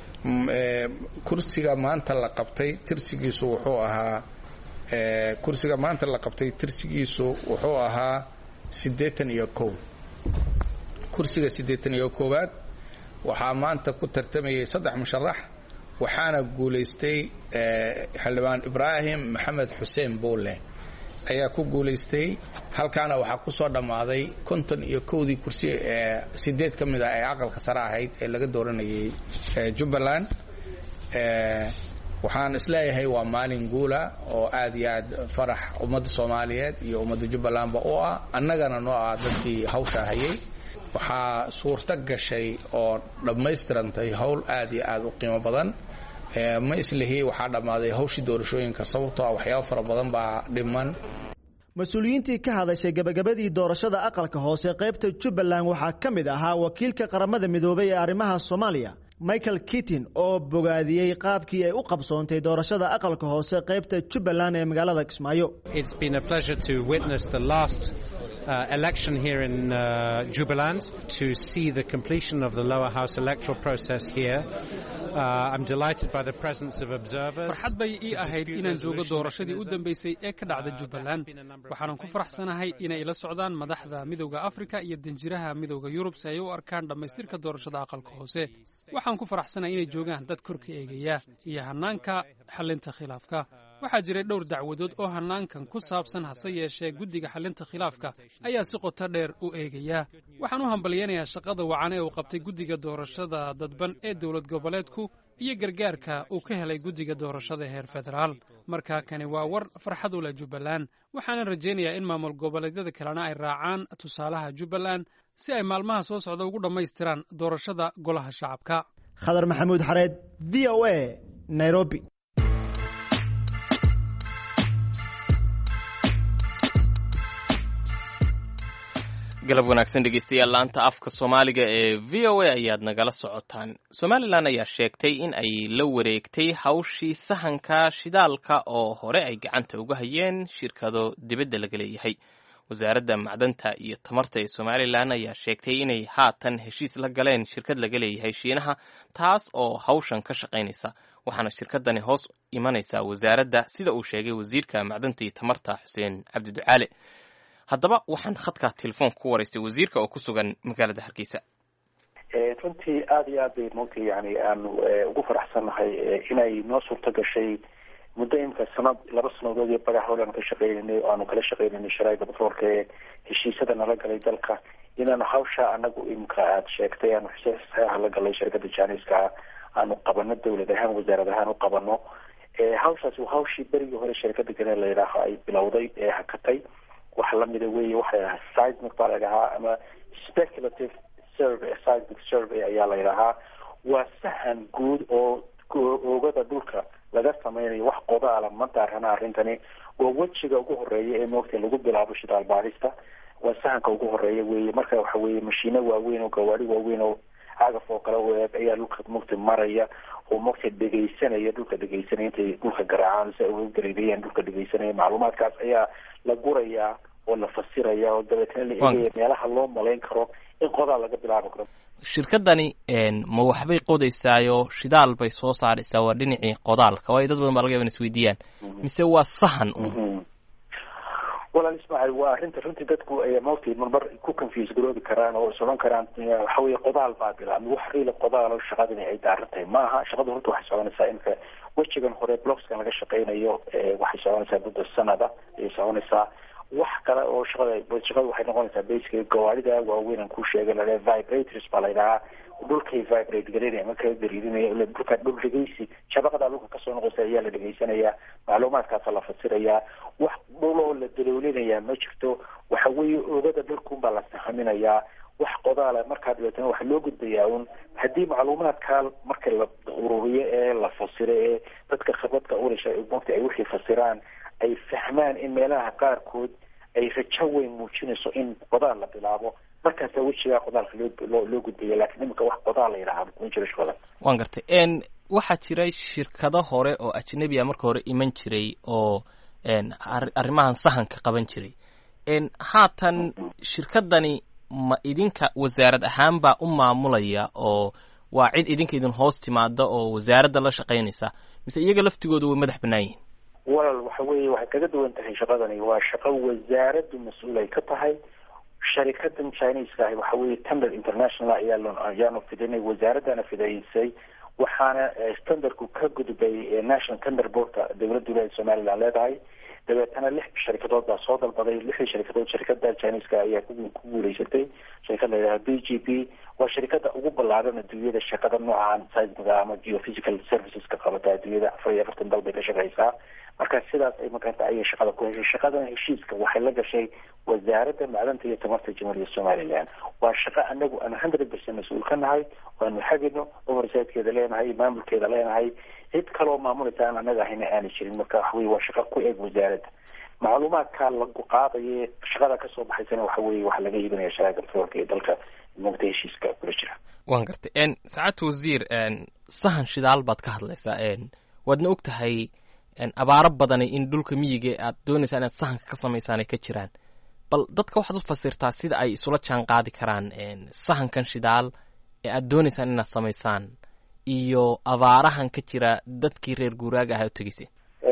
kursiga maanta la qabtay tirsigiisu wuxuu ahaa kursiga maanta la qabtay tirsigiisu wuxuu ahaa siddeetan iyo kow kursiga siddeetan iyo koowaad waxaa maanta ku tartamayay saddex musharax waxaana guulaystay xildhibaan ibraahim maxamed xuseen buulle ayaa ku guulaystay halkaana waxaa ku soo dhammaaday konton iyo kowdii kursi ee sideed ka mid ah ee aqalka sare ahayd ee laga dooranayay jubbaland waxaan isleeyahay waa maalin guula oo aad iyo aad farax ummadda soomaaliyeed iyo ummadda jubbalandba u ah annagana noo ah dadkii hawshaa hayay waxaa suurto gashay oo dhammaystirantay howl aad iyo aad u qiimo badan ma islihi waxaa dhammaaday hawshii doorashooyinka sababtoo ah waxyaabo fara badan baa dhiman mas-uuliyiintii ka hadashay gebagabadii doorashada aqalka hoose qaybta jubbaland waxaa ka mid ahaa wakiilka qaramada midoobay ee arrimaha soomaaliya michael kittin oo bogaadiyey qaabkii ay u qabsoontay doorashada aqalka hoose qaybta jubbaland ee magaalada kismaayo Uh, election here in uh, Jubaland to see the completion of the lower house electoral process here. Uh, I'm delighted by the presence of observers. farxad bay ii ahayd inaan joogo doorashadii u dambaysay ee ka dhacda jubbaland waxaanan ku faraxsanahay inay la socdaan madaxda midowda afrika iyo danjiraha midowda yurub si ay u arkaan dhammaystirka doorashada aqalka hoose waxaan ku faraxsanahay inay joogaan dad korka eegaya iyo hannaanka xallinta khilaafka waxaa jiray dhowr dacwadood oo hannaankan ku saabsan hase yeeshee guddiga xallinta khilaafka ayaa si qoto dheer u eegaya waxaan u hambalyaynayaa shaqada wacan ee uu qabtay guddiga doorashada dadban ee dowlad goboleedku iyo gargaarka uu ka helay guddiga doorashada heer federaal markaa kani waa war farxad u leh jubbaland waxaanan rajaynayaa in maamul goboleedyada kalena ay raacaan tusaalaha jubbaland si ay maalmaha soo socda ugu dhammaystiraan doorashada golaha shacabka khadar maxamuud xareed v o a nairobi galab wanaagsan dhegeystayaal laanta afka soomaaliga ee v o a ayaad nagala socotaan somalilan ayaa sheegtay in ay la wareegtay hawshii sahanka shidaalka oo hore ay gacanta uga hayeen shirkado dibadda laga leeyahay wasaaradda macdanta iyo tamarta ee somalilan ayaa sheegtay inay haatan heshiis la galeen shirkad laga leeyahay shiinaha taas oo hawshan ka shaqaynaysa waxaana shirkadani hoos imanaysaa wasaaradda sida uu sheegay wasiirka macdanta iyo tamarta xuseen cabdi ducaale haddaba waxaan khadka telefoonka ku waraystay wasiirka oo ku sugan magaalada hargeysa runtii aada iyo aad bay maogtay yani aanu ugu faraxsannahay inay noo suurto gashay muddo imika sanad laba sanadood iyo bagax howlaan ka shaqeynaynay oo aanu kala shaqeynaynay sharaaida batroolka ee heshiisyada nala galay dalka inaanu hawsha anagu imika aada sheegtay aanu saxeexa la galay shirkada janiska aanu qabano dawlad ahaan wasaarad ahaan u qabano hawshaasi waa hawshii berigii hore shirkada gane la yidhaaho ay bilowday ee hakatay wax lamida wey waxay ahaa seismic baa la yidhahaa ama speculative survey seismic survey ayaa la yidhahaa waa sahan guud oo oogada dhulka laga sameynayo wax qodaala ma daarana arrintani waa wejiga ugu horeeya ee moogta lagu bilaabo shidaal baarista waa sahanka ugu horeeya weye marka waxa weye mashiino waaweyn oo gawaari waaweyn oo cagaf oo kale u eeg ayaa dhulka mogta maraya oo mogta dhegeysanaya dhulka dhegeysanaya intay dhulka garaacaan si ay uga gareerayaan dhulka dhegeysanaya macluumaadkaas ayaa la gurayaa oo la fasiraya oo dabeetna la eegaya meelaha loo malayn karo in qodaa laga bilaabi karo shirkadani ma waxbay qodaysaayo shidaal bay soo saaraysaa waa dhinacii qodaalka waayo dad badan baa laga yaba in isweydiiyaan mise waa sahan un walaal ismaaciil waa arrinta runtii dadku ay mawti marmar ku confuse garoobi karaan oo is odhan karaan waxa weye qodaal baa bilaabmay wax riila qodaal oo shaqadani ay daaran tahay maaha shaqadu runta waxay soconaysaa imika wejigan hore blockskan laga shaqeynayo waxay soconaysaa muddo sanada ayay soconaysaa wax kale oo shaqada shaqada waxay noqonaysaa basically gawaarida waaweyn aan ku sheegay la vibrators baa la yidhahaa dhulkay vibrate gareynaya marka la dariirinaya dhulka dhul dhegeysi shabaqada dhulka kasoo noqoysa ayaa la dhegeysanayaa macluumaadkaasa la fasirayaa wax dhul oo la daloolinayaa ma jirto waxa weeye oogada dhulkunbaa la sahaminayaa wax qodaala markaa dabeetana waxaa loo gudbayaa un haddii macluumaadkaa marka la ururiyo ee la fasiro ee dadka khibradka ulasha mogta ay wixii fasiraan ay fahmaan in meelaha qaarkood ay rajo weyn muujinayso in qodaal la bilaabo markaasa wejigaa qodaalka loo loo gudbaya lakiin imika wax qodaal la yidhahaa kuma jiro shaqada waan gartay n waxaa jiray shirkado hore oo ajnabi a marka hore iman jiray oo arrimahan sahanka qaban jiray haatan shirkadani ma idinka wasaarad ahaan baa u maamulaya oo waa cid idinka idin hoos timaada oo wasaaradda la shaqaynaysa mise iyaga laftigooda way madax bannaan yihin walal waxa weeye waxay kaga duwan tahay shaqadani waa shaqo wasaaraddu mas-uul ay ka tahay sharikadan chineska ahi waxa weeye tender international ayaa ayaanu fidinay wasaaradana fidaysay waxaana standardku ka gudbay national tender boardka dowladda wilaayada somaliland leedahay dabeetana lix sharikadood baa soo dalbaday lixdii sharikadood sharikada chineska ayaa ku guuleysatay sharikad layidhaha b g p waa sharikada ugu ballaaran adduunyada shaqada noocan seismiga ama geophysical serviceska qabata adduunyada afar iyo afartan dal bay ka shaqeysaa marka sidaas ay makaranta ayay shaqada ku heshay shaqadan heshiiska waxay la gashay wasaaradda macdanta iyo tamarta jamhuuriyadda somaliland waa shaqo anagu aan hundred percent mas-uul ka nahay waanu xagino oversidekeeda leenahay maamulkeeda leenahay cid kaloo maamulaysa aan anaga ahayna aanay jirin marka waxa weye waa shaqo ku eeg wasaaradda macluumaadka lagu qaadaye shaqada kasoo baxaysana waxa weye waxa laga iibinaya sharaaka petroolka ee dalka mugta heshiiska kula jira waan gartay saacadta wasiir sahan shidaal baad ka hadlaysaa waadna og tahay abaaro badani in dhulka miyiga aad doonaysaa inaad sahanka ka samaysaan ay ka jiraan bal dadka waxaad u fasirtaa sida ay isula jaan qaadi karaan sahankan shidaal ee aad doonaysaan inaad samaysaan iyo abaarahan ka jira dadkii reer guuraaga ahaa u tegeysay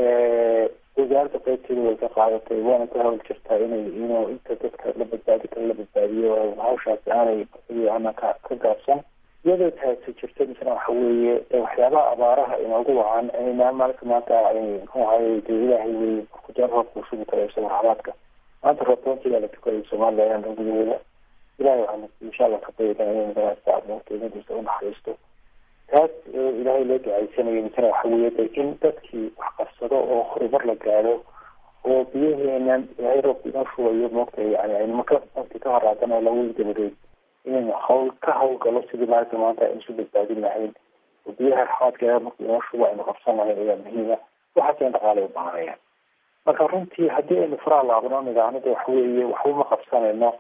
wasaaradda qaybteeda way ka qaadatay waana ka hawl jirtaa inay inuu inta dadka la badbaadi kara la badbaadiyo hawshaasi aanay ana ka ka gaabsan iyadoo taasi jirta misna waxa weeye waxyaabaha abaaraha inoogu wacan maalinka maanta muxuu ahaye dee ilaahay wey kujar roobka ushubi kara isaga raxmaadka maanta roobtoontigaa la tukaday somaliland gudaheeda ilahay waxaan insha allah ka baydana inay magarasta qiimadiisa u naxariisto taas ilaahay loo ducaysanayo misna waxa weeye de in dadkii wax qabsado oo horumar la gaadho oo biyaheenan ilaahay roobka inoo shubayo moogtahay yani aynu maka waqti ka horaadana lagu dabadeed inaynu hawl ka hawlgalo sidii maalinta maanta aynu isu badbaadin lahayn oo biyaha raxmaadkeeda marka inoo shubo aynu qabsan lahayn ayaa muhiima waxaaseen dhaqaalay u baahanayaan marka runtii haddii aynu faraha laabno nidaamada de waxa weeye waxba ma qabsanayno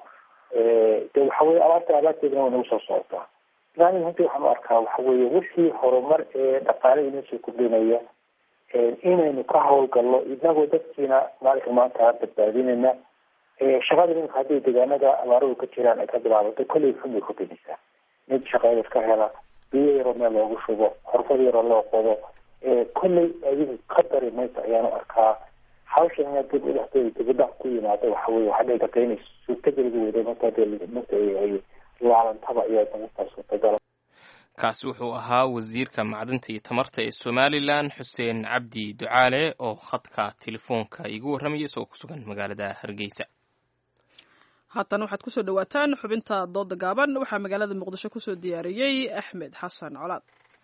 de waxa weye abaarta abaarteedana way nagu soo socotaa ilaani runtii waxaan u arkaa waxa weeye wixii horumar ee dhaqaale inoo soo kordhinaya inaynu ka hawlgalno inagoo dadkiina maalinka maanta badbaadinayna shaqada iminka haddii deegaanada abaaradu ka jiraan ay ka bilaabato kolley xun bay kordhinaysaa mid shaqeeya iska hela biyo yaroo meel loogu shubo xorfad yaroo loo qodo kolley adigu ka dari maysa ayaanu arkaa hawsha ina dib udhexdooda dibudhac ku yimaado waxa weye waxaa dhici karta inay suurtageliga weyda marka dee marka ay laalantaba ayaa markaa suurtagala kaasi wuxuu ahaa wasiirka macdanta iyo tamarta ee somalilan xuseen cabdi ducaale oo khadka telefoonka igu warramayay isagoo ku sugan magaalada hargeysa haatan waxaad kusoo dhawaataan xubinta dooda gaaban waxaa magaalada muqdisho kusoo diyaariyey axmed xasan colaad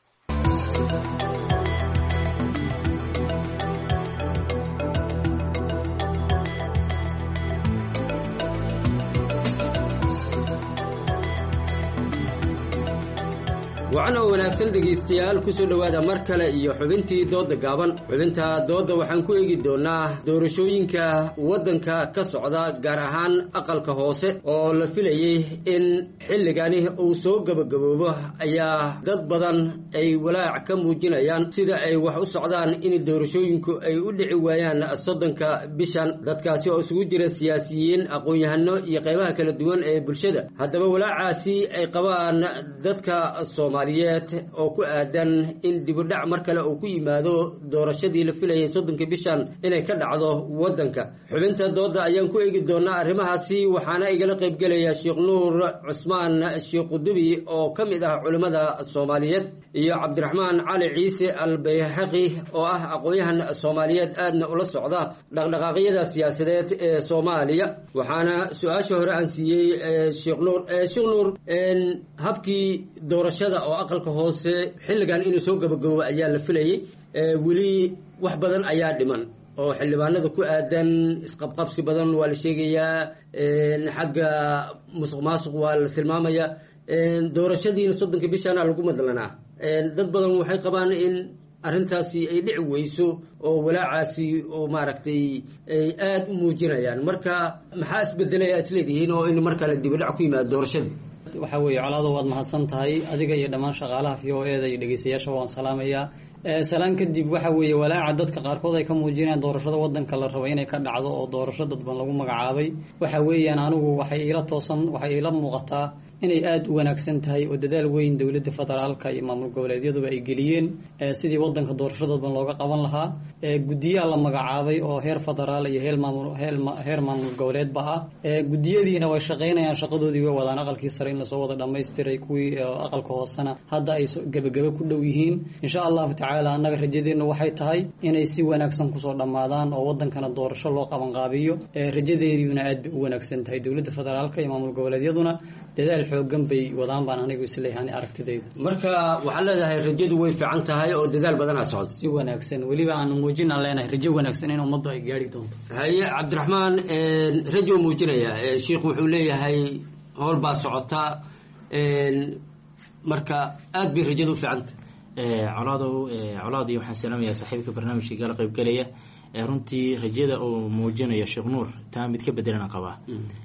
wacan oo wanaagsan dhegaystayaal ku soo dhowaada mar kale iyo xubintii doodda gaaban xubinta doodda waxaan ku eegi doonnaa doorashooyinka waddanka ka socda gaar ahaan aqalka hoose oo la filayey in xilligani uu soo gebagaboobo ayaa dad badan ay walaac ka muujinayaan sida ay wax u socdaan in doorashooyinku ay u dhici waayaan soddonka bishan dadkaasi oo isugu jira siyaasiyiin aqoon-yahano iyo qaybaha kala duwan ee bulshada haddaba walaacaasi ay qabaan dadka soomaaliya oo ku aadan in dibudhac mar kale uu ku yimaado doorashadii la filayay soddonka bishan inay ka dhacdo waddanka xubinta doodda ayaan ku eegi doonaa arrimahaasi waxaana igala qaybgelaya sheekh nuur cusmaan sheekh qudubi oo ka mid ah culimmada soomaaliyeed iyo cabdiraxmaan cali ciise albayhaqi oo ah aqoon-yahan soomaaliyeed aadna ula socda dhaqdhaqaaqyada siyaasadeed ee soomaaliya waxaana su-aasha hore aan siiyey sheekh nuur sheekh nuur habkii doorashada oo aqalka hoose xilligan inuu soo gabagabo ayaa la filayay weli wax badan ayaa dhiman oo xildhibaanada ku aadan isqabqabsi badan waa la sheegayaa xagga musuq maasuq waa la tilmaamaya doorashadiina soddonka bishana lagu madlanaa dad badan waxay qabaan in arrintaasi ay dhici weyso oo walaacaasi oo maaragtay ay aada u muujinayaan marka maxaa isbedelaya isleedihiin oo in mar kale dibidhac ku yimaado doorashada waxaa weeye colaado waad mahadsan tahay adiga iyo dhammaan shaqaalaha v o e da iyo dhegeystayaasha waan salaamayaa salaan kadib waxa weeye walaaca dadka qaarkood ay ka muujinayaan doorashada wadanka la rabo inay ka dhacdo oo doorasho dadban lagu magacaabay waxa weeyaan anigu waxay iila toosan waxay iila muuqataa inay aada u wanaagsan tahay oo dadaal weyn dowladda federaalka iyo maamul goboleedyaduba ay geliyeen sidii wadanka doorasho dadban looga qaban lahaa guddiyaha la magacaabay oo heer federaal iyo heer maamul heer maamul goboleedba ah guddiyadiina way shaqaynayaan shaqadoodii way wadaan aqalkii sare in lasoo wada dhamaystiray kuwii aqalka hoosena hadda ay gebagebe ku dhow yihiin insha allahu tacaala annaga rajadeennu waxay tahay inay si wanaagsan kusoo dhammaadaan oo wadankana doorasho loo qabanqaabiyo rajadeediina aad bay u wanaagsan tahay dowladda federaalka iyo maamul goboleedyaduna dadaal xoogan bay wadaan baan anigu isleeyahay aragtidayda marka waxaad leedahay rajadu way fiican tahay oo dadaal badanaa socda si wanaagsan weliba aan muujinaan leenahay rajo wanaagsan in ummaddu ay gaari doonto haye cabdiraxmaan rajo muujinaya sheikhu wuxuu leeyahay howl baa socota marka aad bay rajadu u fiican tahay colaadow colaadii waxaan salaamayaa saaxiibka barnaamijka gala qaybgalaya runtii rajada uu muujinayo sheekh nuur taa mid ka bedelana qabaa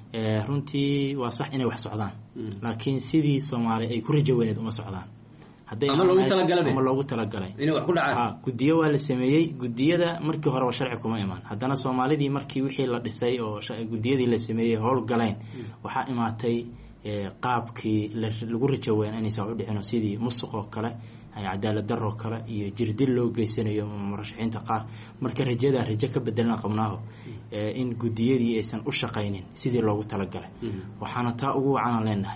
runtii waa sax inay wax socdaan laakiin sidii soomaali ay ku rajo weyneed uma socdaan ama loogu talagalay ama loogu talagalay inay wax ku dhacaan gudiyo waa la sameeyey gudiyada markii horeba sharci kuma imaan haddana soomaalidii markii wixii la dhisay oo gudiyadii la sameeyey howl galeen waxaa imaatay qaabkii lagu rajo weyn inaysan wax u dhicino sidii musuq oo kale cadaalad daroo kale iyo jirdil loo geysanayo murashaxiinta qaar marka rajadaa rajo ka bedelana qabnaaho in gudiyadii aysan u shaqaynin sidii loogu talagalay waxaana taa ugu wacanaan leenahay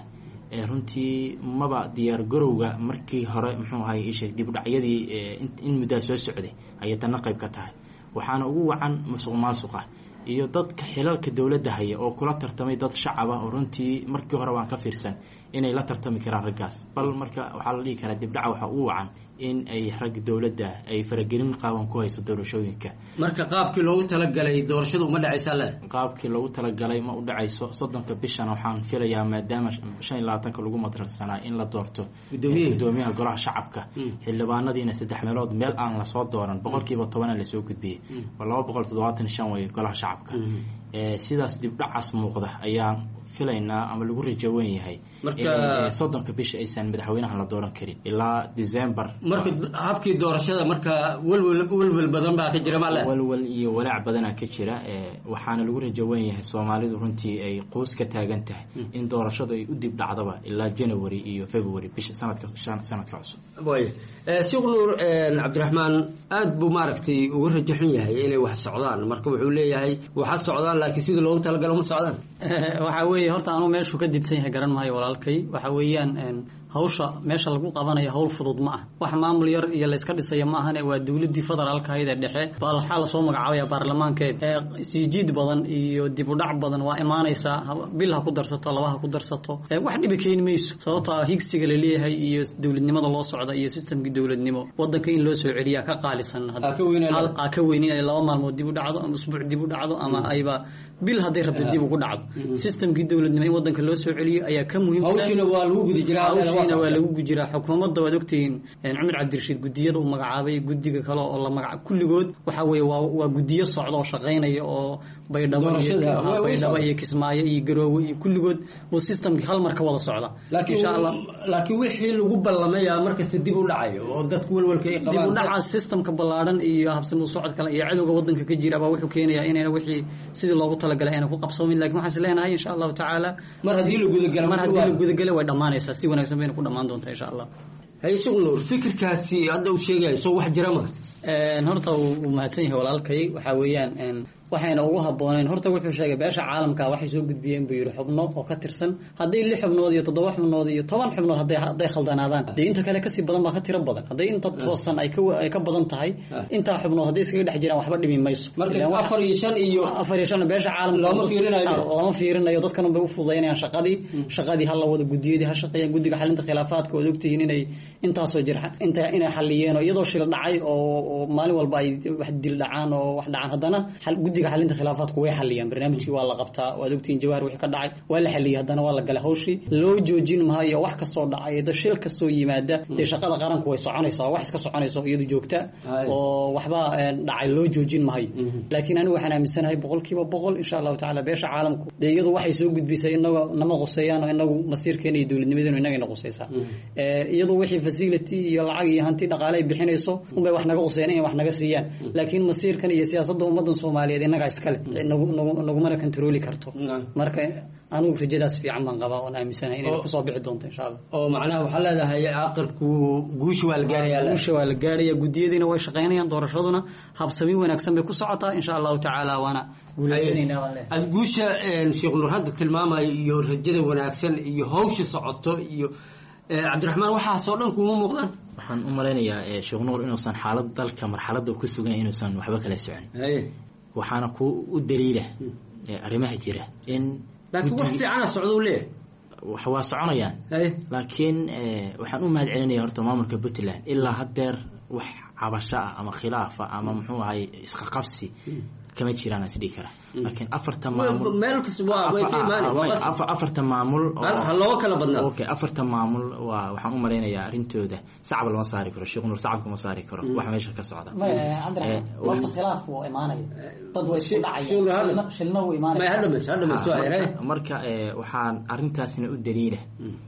runtii maba diyaar garowga markii hore muxuu ahay isheeg dibudhacyadii in muddaa soo socday ayay tanna qayb ka tahay waxaana ugu wacan musuq maasuqa iyo dadka xilalka dowladda haya oo kula tartamay dad shacaba oo runtii markii hore waan ka fiirsan inay la tartami karaan raggaas bal marka waxaa la dhihi karaa dibdhaca waxaa ugu wacan in ay rag dowladda ay faragelin qaaban ku hayso doorashooyinka marka qaabkii loogu talagalay doorashadu uma dhacaysaa le qaabkii loogu talagalay ma u dhacayso soddonka bishana waxaan filayaa maadaama shan iyo labaatanka lagu madrasanaa in la doorto gudoomiyaha golaha shacabka xildhibaanadiina saddex meelood meel aan lasoo dooran boqolkiiba tobana lasoo gudbiyey waa laba boqol toddobaatan shan wey golaha shacabka sidaas dibdhacaas muuqda ayaan filaynaa ama lagu rajo wen yahay in soddonka bisha aysan madaxweynaha la dooran karin ilaa december marka habkii doorashada marka welwel welwel badan baa ka jira male welwel iyo walaac badanaa ka jira waxaana lagu rajo wen yahay soomaalidu runtii ay quus ka taagan tahay in doorashadu ay u dib dhacdaba ilaa january iyo february bisha sanadka sanadka cusub way sheekh nuur cabdiraxmaan aad buu maaragtay uga rajo xun yahay inay wax socdaan marka wuxuu leeyahay waxa socdaan laakiin sidii loogu talagalo ma socdaan waxa weeye horta anuu meeshuu ka didsan yahay garan maayo walaalkay waxa weeyaan hawsha meesha lagu qabanayo hawl fudud ma ah wax maamul yar iyo layska dhisayo ma ahane waa dowladii federaalka ahayd ee dhexe baa waxaa lasoo magacaabaya baarlamaankeed siijiid badan iyo dib u dhac badan waa imaanaysaa bil ha ku darsato laba ha ku darsato wax dhibi keeni mayso sababtoo higsiga laleeyahay iyo dowladnimada loo socda iyo sistamkii dowladnimo wadanka in loo soo celiyaa ka qaalisan aa ka weyn inay laba maalmood dib u dhacdo ama usbuuc dib u dhacdo ama ayba bil hadday rabta dib ugu dhacdo sistamkii dowladnimo in wadanka loo soo celiyo ayaa ka muhiimsan waa lagu gudi jiraa waa lagu gujiraa xukuumadda waad ogtihiin cumar cabdirashiid gudiyada uu magacaabay gudiga kale oo la magaca kulligood waxa weeye waa waa gudiyo socda oo shaqaynaya oo baydhabo iyo baydhabo iyo kismaayo iyo garoowe iyo kulligood uu systemkii hal mar ka wada socda insha allah laakiin wixii lagu ballamaya markasta dib u dhacayo oo dadku welwelka ay qabaan dib u dhacaas systemka ballaadhan iyo habsan u socod kale iyo cadowga wadanka ka jira baa wuxuu keenayaa inayna wixii sidii loogu talagalay ayna ku qabsoomin lakin waxaan is leenahay insha allahu tacaala mar haddii la gudagalo mar haddii la gudagalo way dhammaanaysaa si wanaagsan bayna ku dhammaan doontaa insha allah haye sheekh nuur fikirkaasi hadda uu sheegayo soo wax jira ma horta wuu mahadsan yahay walaalkay waxaa weeyaan waxayna ugu habooneen horta wuxuu sheegay beesha caalamka waxay soo gudbiyeen buu yidhi xubno oo ka tirsan hadday lix xubnood iyo toddoba xubnood iyo toban xubnood hadday hadday khaldanaadaan dee inta kale kasii badan baa ka tiro badan hadday inta toosan ay ka ay ka badan tahay intaa xubnood hadday iskaga dhex jiraan waxba dhimi mayso marka afar iyo shan iyo afar iyo shan beesha caalamka looma fiirinayo looma fiirinayo dadkan bay u fududaynayaan shaqadii shaqadii hala wada gudiyadii ha shaqeeyaan guddiga xalinta khilaafaadka waad ogtihiin inay intaasoo jir inta inay xaliyeen oo iyadoo shil dhacay oo maalin walba ay wax dil dhacaan oo wax dhacaan haddana guddiga guddiga xalinta khilaafaadku way xaliyaan barnaamijkii waa la qabtaa waad ogtihiin jawahar wixii ka dhacay waa la xaliyay haddana waa la galay hawshii loo joojin maayo wax kastoo dhacay da shil kastoo yimaada dee shaqada qaranku way soconaysaa wax iska soconaysa oo iyadu joogta oo waxba dhacay loo joojin maayo laakiin anigu waxaan aaminsanahay boqolkiiba boqol insha allahu tacaala beesha caalamku dee iyadu waxay soo gudbisay inaga nama quseeyaan oo inagu masiirkeena iyo dowladnimadeenu inagayna quseysaa iyadu wixii facility iyo lacag iyo hanti dhaqaale ay bixinayso unbay wax naga quseeyaan inay wax naga siiyaan laakiin masiirkan iyo siyaasadda ummadan soomaaliyeed inagaa iskale nagumana kontrooli karto marka anigu rajadaas fiican baan qabaa oon aaminsanahay inay kusoo bixi doonto insha allah oo macnaha waxaa leedahay aqalku guusha waa la gaaraya guusha waa la gaaraya gudiyadiina way shaqaynayaan doorashaduna habsami wanaagsan bay ku socotaa insha allahu tacaala waana guulaysanayna baan leeyahay ad guusha sheekh nur hadda tilmaamayo iyo rajada wanaagsan iyo hawsha socoto iyo cabdiraxmaan waxaasoo dhan kuma muuqdaan waxaan u malaynayaa sheekh nuur inuusan xaalad dalka marxaladda ku sugan inuusan waxba kala socon waxaana ku u daliila arrimaha jira in laakiin wax fiicana socdo leeyahay waa soconayaan laakiin waxaan u mahad celinaya horta maamulka puntland ilaa haddeer wax cabasho ah ama khilaaf ah ama muxuu ahay isqaqabsi kama jiraan is dhihi kara laakiin afarta maamul meel kasta waa way ka imaanay afarta maamul ha loo kala badnaa okay afarta maamul waa waxaan u malaynayaa arrintooda sacab lama saari karo sheekh nur sacabka ma saari karo wax meesha ka socda horta khilaaf wuu imaanaya dad way isku dhacayaan shilna wuu imaanaya marka waxaan arrintaasna u daliila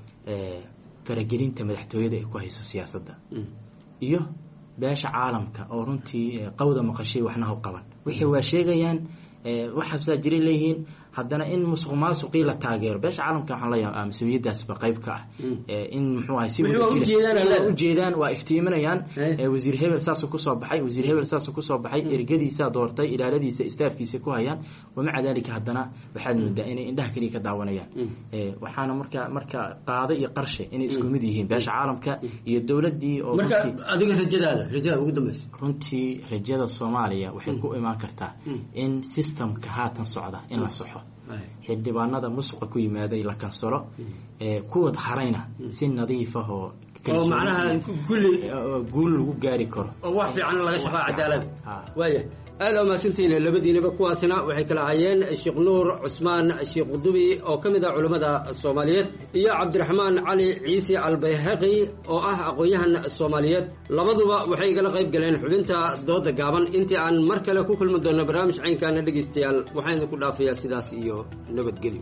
faragelinta madaxtooyada ay ku hayso siyaasadda iyo beesha caalamka oo runtii qawda maqashay waxna u qaban wixii waa sheegayaan wax habsaa jiray leeyihiin haddana in musuq maasuqii la taageero beesha caalamka waxaan leeyahay mas-uuliyaddaasba qayb ka ah in muxuu ahay si ujeedaan waa iftiiminayaan wasiir hebel saasuu kusoo baxay wasiir hebel saasuu kusoo baxay ergadiisaa doortay ilaaladiisa istaafkiisa ku hayaan wamaca dalika haddana waxaad moodaa inay indhaha keliya ka daawanayaan waxaana marka marka qaado iyo qarshe inay isku mid yihiin beesha caalamka iyo dowladdii oo marka adiga rajadaada rajada ugu dambeysa runtii rajada soomaaliya waxay ku imaan kartaa in systemka haatan socda in la soxo xildhibaanada musuqa ku yimaaday la kansalo kuwad harayna si nadiif ah oo macnaha kulli guul lagu gaari karo oo wax fiican laga shaqaa cadaalad waaya aada umahadsantihiin labadiinaba kuwaasina waxay kala hayeen sheekh nuur cusmaan sheekh qudubi oo ka mid ah culammada soomaaliyeed iyo cabdiraxmaan cali ciise albayhaqi oo ah aqoon-yahan soomaaliyeed labaduba waxay igala qayb galeen xubinta dooda gaaban intii aan mar kale ku kulmi doonno barnaamij caynkaana dhegaystayaal waxaan idinku dhaafayaa sidaas iyo nabadgelyo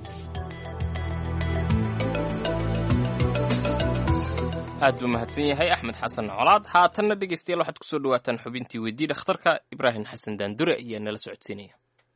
aad buu mahadsan yahay axmed xasan colaad haatanna dhegaystayaal waxaad kusoo dhawaataan xubintii weydii dhakhtarka ibraahim xasan daandure ayaa nala socodsiinaya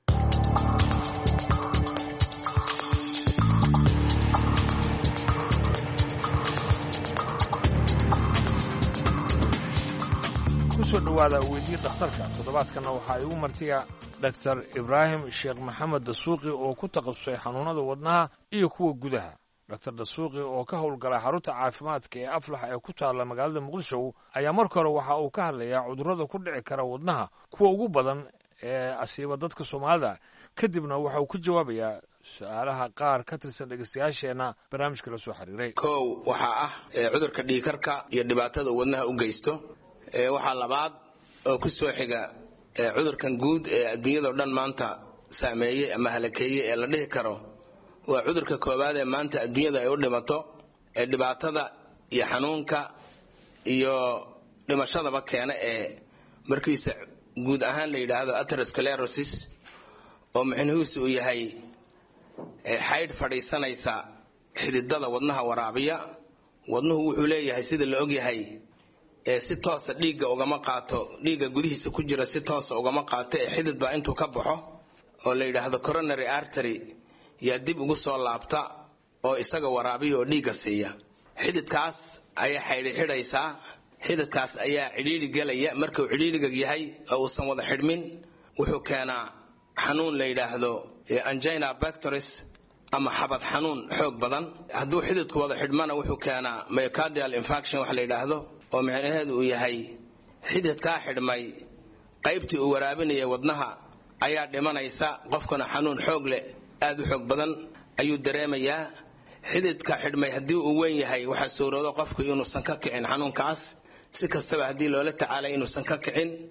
kusoo dhowaada weydii dhakhtarka toddobaadkanna waxaa igu martiya dhaktar ibraahim sheekh maxamed dasuuqi oo ku takhasusay xanuunada wadnaha iyo kuwa gudaha dr dasuuqi oo ka howlgala xarunta caafimaadka ee aflax ee ku taalla magaalada muqdisho ayaa marka hore waxa uu ka hadlayaa cudurrada ku dhici kara wadnaha kuwa ugu badan ee asiiba dadka soomaalida kadibna waxa uu ka jawaabayaa su-aalaha qaar ka tirsan dhegeystayaasheenna barnaamijka la soo xiriiray kow waxaa ah cudurka dhiikarka iyo dhibaatada wadnaha u geysto waxaa labaad oo ku soo xiga cudurkan guud ee adduunyadao dhan maanta saameeyey ama halakeeyey ee la dhihi karo waa cudurka koowaad ee maanta adduunyada ay u dhimato ee dhibaatada iyo xanuunka iyo dhimashadaba keena ee markiisa guud ahaan la yidhaahdo aterosclerosis oo micnihiisu uu yahay xaydh fadhiisanaysa xididada wadnaha waraabiya wadnuhu wuxuu leeyahay sida la ogyahay ee si toosa dhiigga ugama qaato dhiigga gudihiisa ku jira si toosa ugama qaato ee xidid baa intuu ka baxo oo la yidhaahdo coronary artery yaa dib ugu soo laabta oo isaga waraabiya oo dhiigga siiya xididkaas ayaa xaydhi xidhaysaa xididkaas ayaa cidhiidhi gelaya markuu cidhiidhiga yahay oo uusan wada xidhmin wuxuu keenaa xanuun la yidhaahdo angina bactoris ama xabad xanuun xoog badan hadduu xididku wada xidhmana wuxuu keenaa myocardial infaction wax la yidhaahdo oo micnaheedu uu yahay xididkaa xidhmay qaybtii uu waraabinaya wadnaha ayaa dhimanaysa qofkuna xanuun xoog leh aad u xoog badan ayuu dareemayaa xididka xidhmay haddii uu weyn yahay waxaa suuroodo qofku inuusan ka kicin xanuunkaas si kastaba haddii loola tacaalay inuusan ka kicin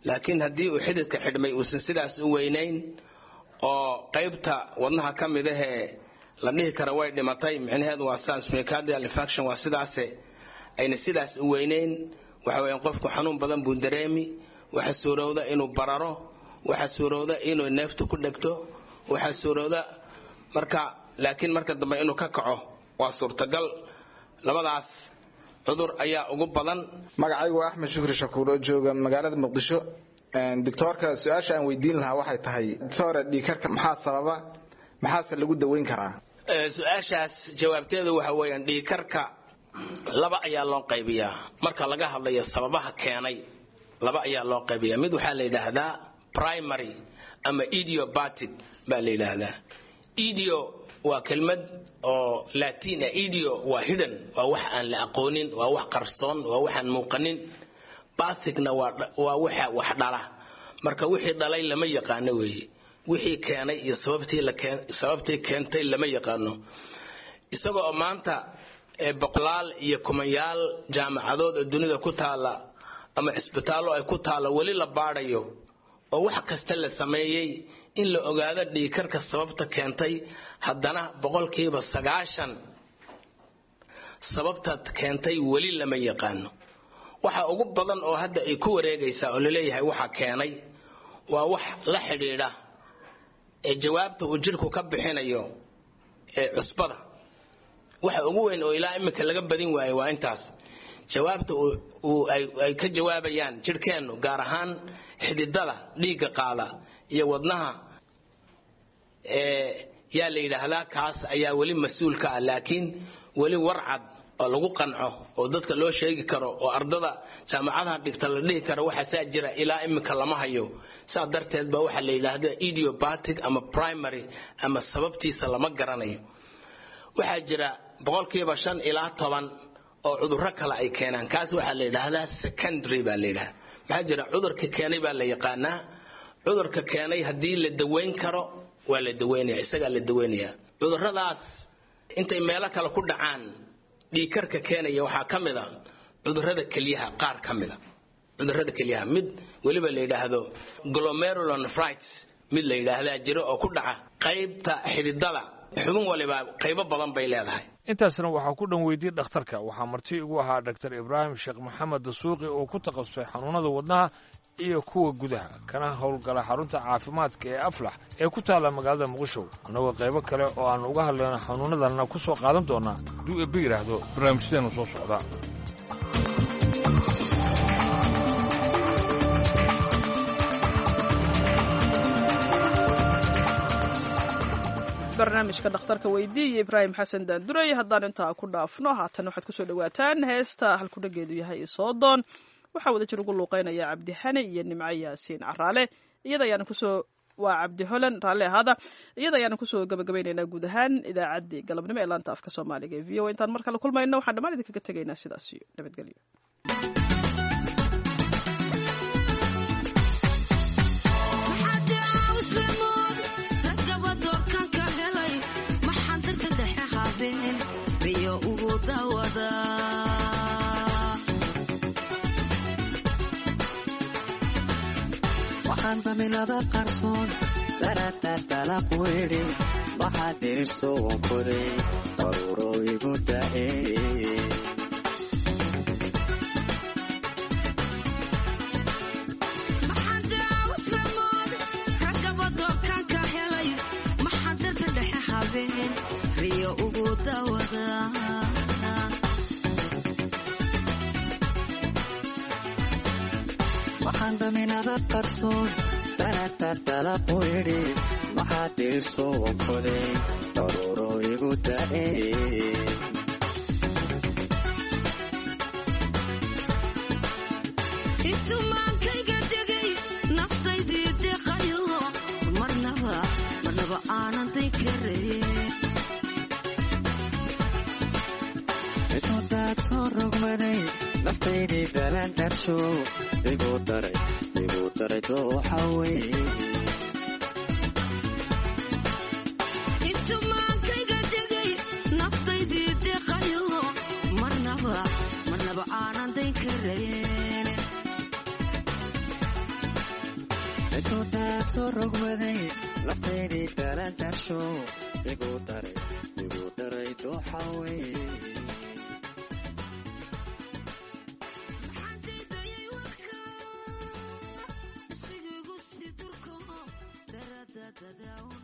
laakiin haddii uu xididka xidhmay uusan sidaas u weynayn oo qaybta wadnaha ka mid ahee la dhihi kara way dhimatay micnaheedu waa sans myocardial infarction waa sidaase ayna sidaas u weynayn waxa weeyaan qofku xanuun badan buu dareemi waxa suurowda inuu bararo waxa suurowda inuu neeftu ku dhegto waxa suurowda marka laakiin marka dambe inuu ka kaco waa suurtagal labadaas cudur ayaa ugu badan magacaygu waa axmed shukri shakuur oo jooga magaalada muqdisho doctoorka su-aasha aan weydiin lahaa waxay tahay doctore dhiikarka maxaa sababa maxaase lagu daweyn karaa su-aashaas jawaabteedu waxa weeyaan dhiikarka laba ayaa loo qaybiyaa marka laga hadlayo sababaha keenay laba ayaa loo qaybiyaa mid waxaa la yidhaahdaa primary ama idiobatic baa la yidhaahdaa idio waa kelmad oo latin ah idio waa hidhan waa wax aan la aqoonin waa wax qarsoon waa waxaan muuqanin bathicna waa waxa wax dhala marka wixii dhalay lama yaqaano weeye wixii keenay iyo sababtii keentay lama yaqaano isagoo oo maanta boqolaal iyo kumanyaal jaamacadood oo dunida ku taala ama cisbitaallo ay ku taalla weli la baadhayo oo wax kasta la sameeyey in la ogaado dhiikarka sababta keentay haddana boqolkiiba sagaashan sababta keentay weli lama yaqaano waxa ugu badan oo hadda ay ku wareegaysaa oo laleeyahay waxa keenay waa wax la xidhiidha ee jawaabta uu jidhku ka bixinayo ee cusbada waxa ugu weyn oo ilaa iminka laga badin waayo waa intaas jawaabta ay ka jawaabayaan jidhkeennu gaar ahaan xididada dhiigga qaada iyo wadnaha yaa la yidhaahdaa kaas ayaa weli mas-uul ka ah laakiin weli warcad oo lagu qanco oo dadka loo sheegi karo oo ardada jaamacadaha dhigta la dhihi karo waxaasaa jira ilaa iminka lama hayo saa darteed ba waxaa la yidhaahda idiobatic ama primary ama sababtiisa lama garanayo waxaa jira boqolkiiba shan ilaa toban oo cudurro kale ay keenaan kaas waxaa la yidhaahdaa secondary baa la yidhahda maxaa jira cudurka keenay baa la yaqaanaa cudurka keenay haddii la daweyn karo waa la daweynaya isagaa la daweynayaa cudurradaas intay meelo kale ku dhacaan dhiikarka keenaya waxaa ka mid a cudurrada kelyaha qaar ka mida cudurrada kelyaha mid weliba la yidhaahdo glomerulonefrites mid la yidhaahdaa jiro oo ku dhaca qaybta xididada xubin waliba qaybo badan bay leedahay intaasna waxaa ku dhan weydiyey dhakhtarka waxaa marti igu ahaa dr ibraahim sheekh maxamed dasuuqi oo ku takhasusay xanuunada wadnaha iyo kuwa gudaha kana howlgala xarunta caafimaadka ee aflax ee ku taalla magaalada muqdisho annagoo qaybo kale oo aan uga hadlayno xanuunadanna ku soo qaadan doonaa hadduu eebbe yidhaahdo barnaamijyadeenu soo socda barnaamijka dhakhtarka weydii iyo ibraahim xasan daanduray haddaan intaa ku dhaafno haatan waxaad kusoo dhawaataan heesta halkudhageedu yahay isoodoon waxaa wada jir ugu luuqeynaya cabdi xane iyo nimco yaasiin caraale iyada ayaana kusoo waa cabdi holan raalle ahaada iyada ayaana kusoo gabagabaynaynaa guud ahaan idaacaddii galabnimo ee laanta afka soomaaliga ee v o intaan mar kale kulmayno waxaan dhammaan idinkaga tegaynaa sidaas iyo nabadgelyo waxaan daminada qarsoon daratartalaq weedhi waxaa dirirso wankoday daruuro igu da'e waxaan daminada qarsoon daratartalaq weedhi waxaa dirirso wankoday daruuro igu da'e intumaankayga degay naftaydii deqayo marnaba marnaba aanan daykaraye intudaad soo rogmaday naftaydii dalaan darsho igu daray igu daray dooxa weye intumaankayga degay naftaydii deqayo marnaba marnaba aanan dayn karayen intuu daad soo rogmaday naftaydii dalaan darsho igu daray igu daray dooxa weye Sigigu si durko, darada dadaw